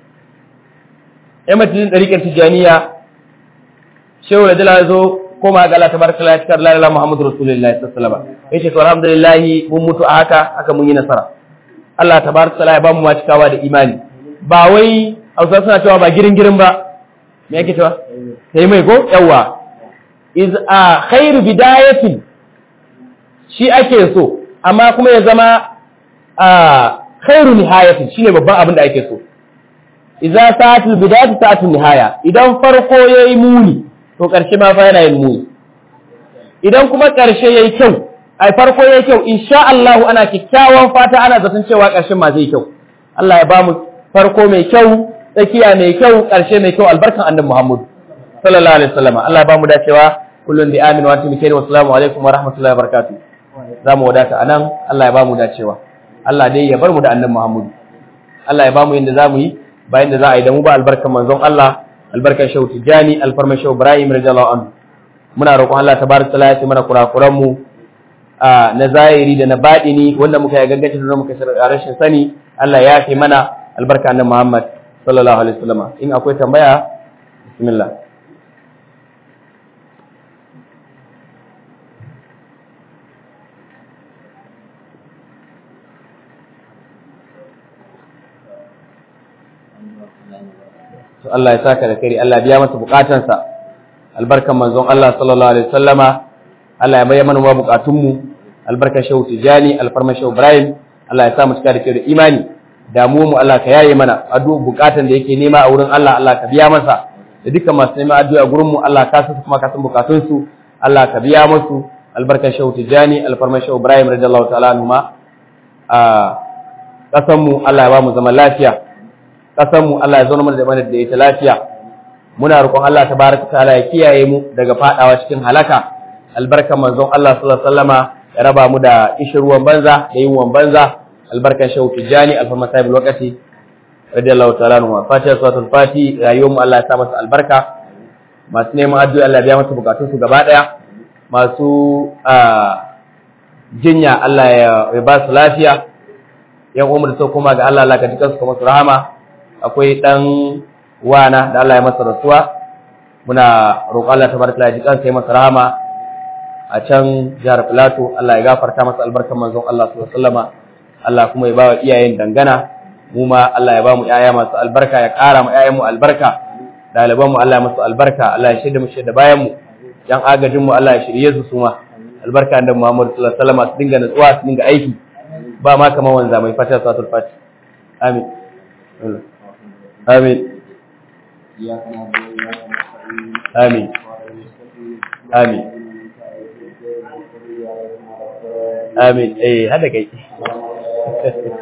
ya mutu ɗariƙar Tijjaniya Shehu da Jalla zo koma ga Allah tabaraka la yakar la ilaha muhammadu rasulullahi sallallahu alaihi wasallam yace to alhamdulillah mun mutu a haka haka mun yi nasara Allah tabaraka ya bamu ma cikawa da imani ba wai Hausa suna cewa ba girin girin ba me yake cewa sai mai ko yawa iz a khairu bidayatin shi ake so amma kuma ya zama a khairu nihayatin shine babban abin da ake so idza sa'atul bidayatu sa'atul nihaya idan farko yayi muni to ƙarshe ma fa yana yin muni idan kuma ƙarshe yayi kyau ai farko yayi kyau insha Allah ana kikkiawan fata ana zaton cewa ƙarshen ma zai kyau Allah ya bamu farko mai kyau tsakiya mai kyau ƙarshe mai kyau albarkan annabi Muhammad sallallahu alaihi wasallam Allah ya bamu dacewa kullun bi amin wa antum bi wa assalamu alaikum wa rahmatullahi wa barakatuh zamu wadata anan Allah ya bamu dacewa Allah dai ya bar mu da annabi Muhammad Allah ya bamu yanda zamu yi bayan da za a yi da mu ba albarkan manzon Allah albarkar shehu tijjani alfarmar shehu ibrahim radiyallahu anhu muna roƙon Allah tabaraka taala ya ce mana kurakuran mu na zahiri da na baɗini wanda muka yi gangaci da muka rashin sani Allah ya fi mana albarka annabi Muhammad sallallahu alaihi wasallam in akwai tambaya bismillah to Allah ya saka da kari Allah biya masa bukatansa albarkan manzon Allah sallallahu alaihi wasallama Allah ya bayyana mana bukatun mu albarkan shehu tijani alfarman shehu ibrahim Allah ya sa mu cika da kyau da imani damuwar mu Allah ka yaye mana addu'a bukatan da yake nema a wurin Allah Allah ka biya masa da dukkan masu neman addu'a gurin mu Allah ka san kuma ka san bukatun su Allah ka biya musu albarkan shehu tijani alfarman shehu ibrahim radiyallahu ta'ala anhu ma a kasan mu Allah ya ba mu zaman lafiya mu Allah ya zauna mana da mana da ita lafiya muna roƙon Allah tabaraka ta'ala ya kiyaye mu daga fadawa cikin halaka albarkan manzon Allah sallallahu alaihi wasallama ya raba mu da ishirwan banza da yinwan banza albarkan shehu tijani alfarma sahibul waqti radiyallahu ta'ala anhu fatiha suratul fati rayuwar mu Allah ya sa masa albarka masu neman addu'a Allah ya biya masa bukatun su gaba daya masu jinya Allah ya ba su lafiya yan umar da so kuma ga Allah Allah ka jikan su kuma su rahama akwai dan wana da Allah ya masa rasuwa muna roƙon Allah tabaraka ya jikan sai masa rahama a can jihar Filato Allah ya gafarta masa albarkan manzon Allah sallallahu alaihi wasallama Allah kuma ya ba wa iyayen dangana mu ma Allah ya ba mu ƴaƴa masu albarka ya ƙara mu ƴaƴan mu albarka ɗaliban mu Allah ya masu albarka Allah ya shirya mu shirya bayan mu yan agajin mu Allah ya shirye su su ma albarka da Muhammad sallallahu alaihi wasallama su dinga nutsuwa su dinga aiki ba ma kamar wanza mai fata salatul fati amin amin amin amin amin eh hada kai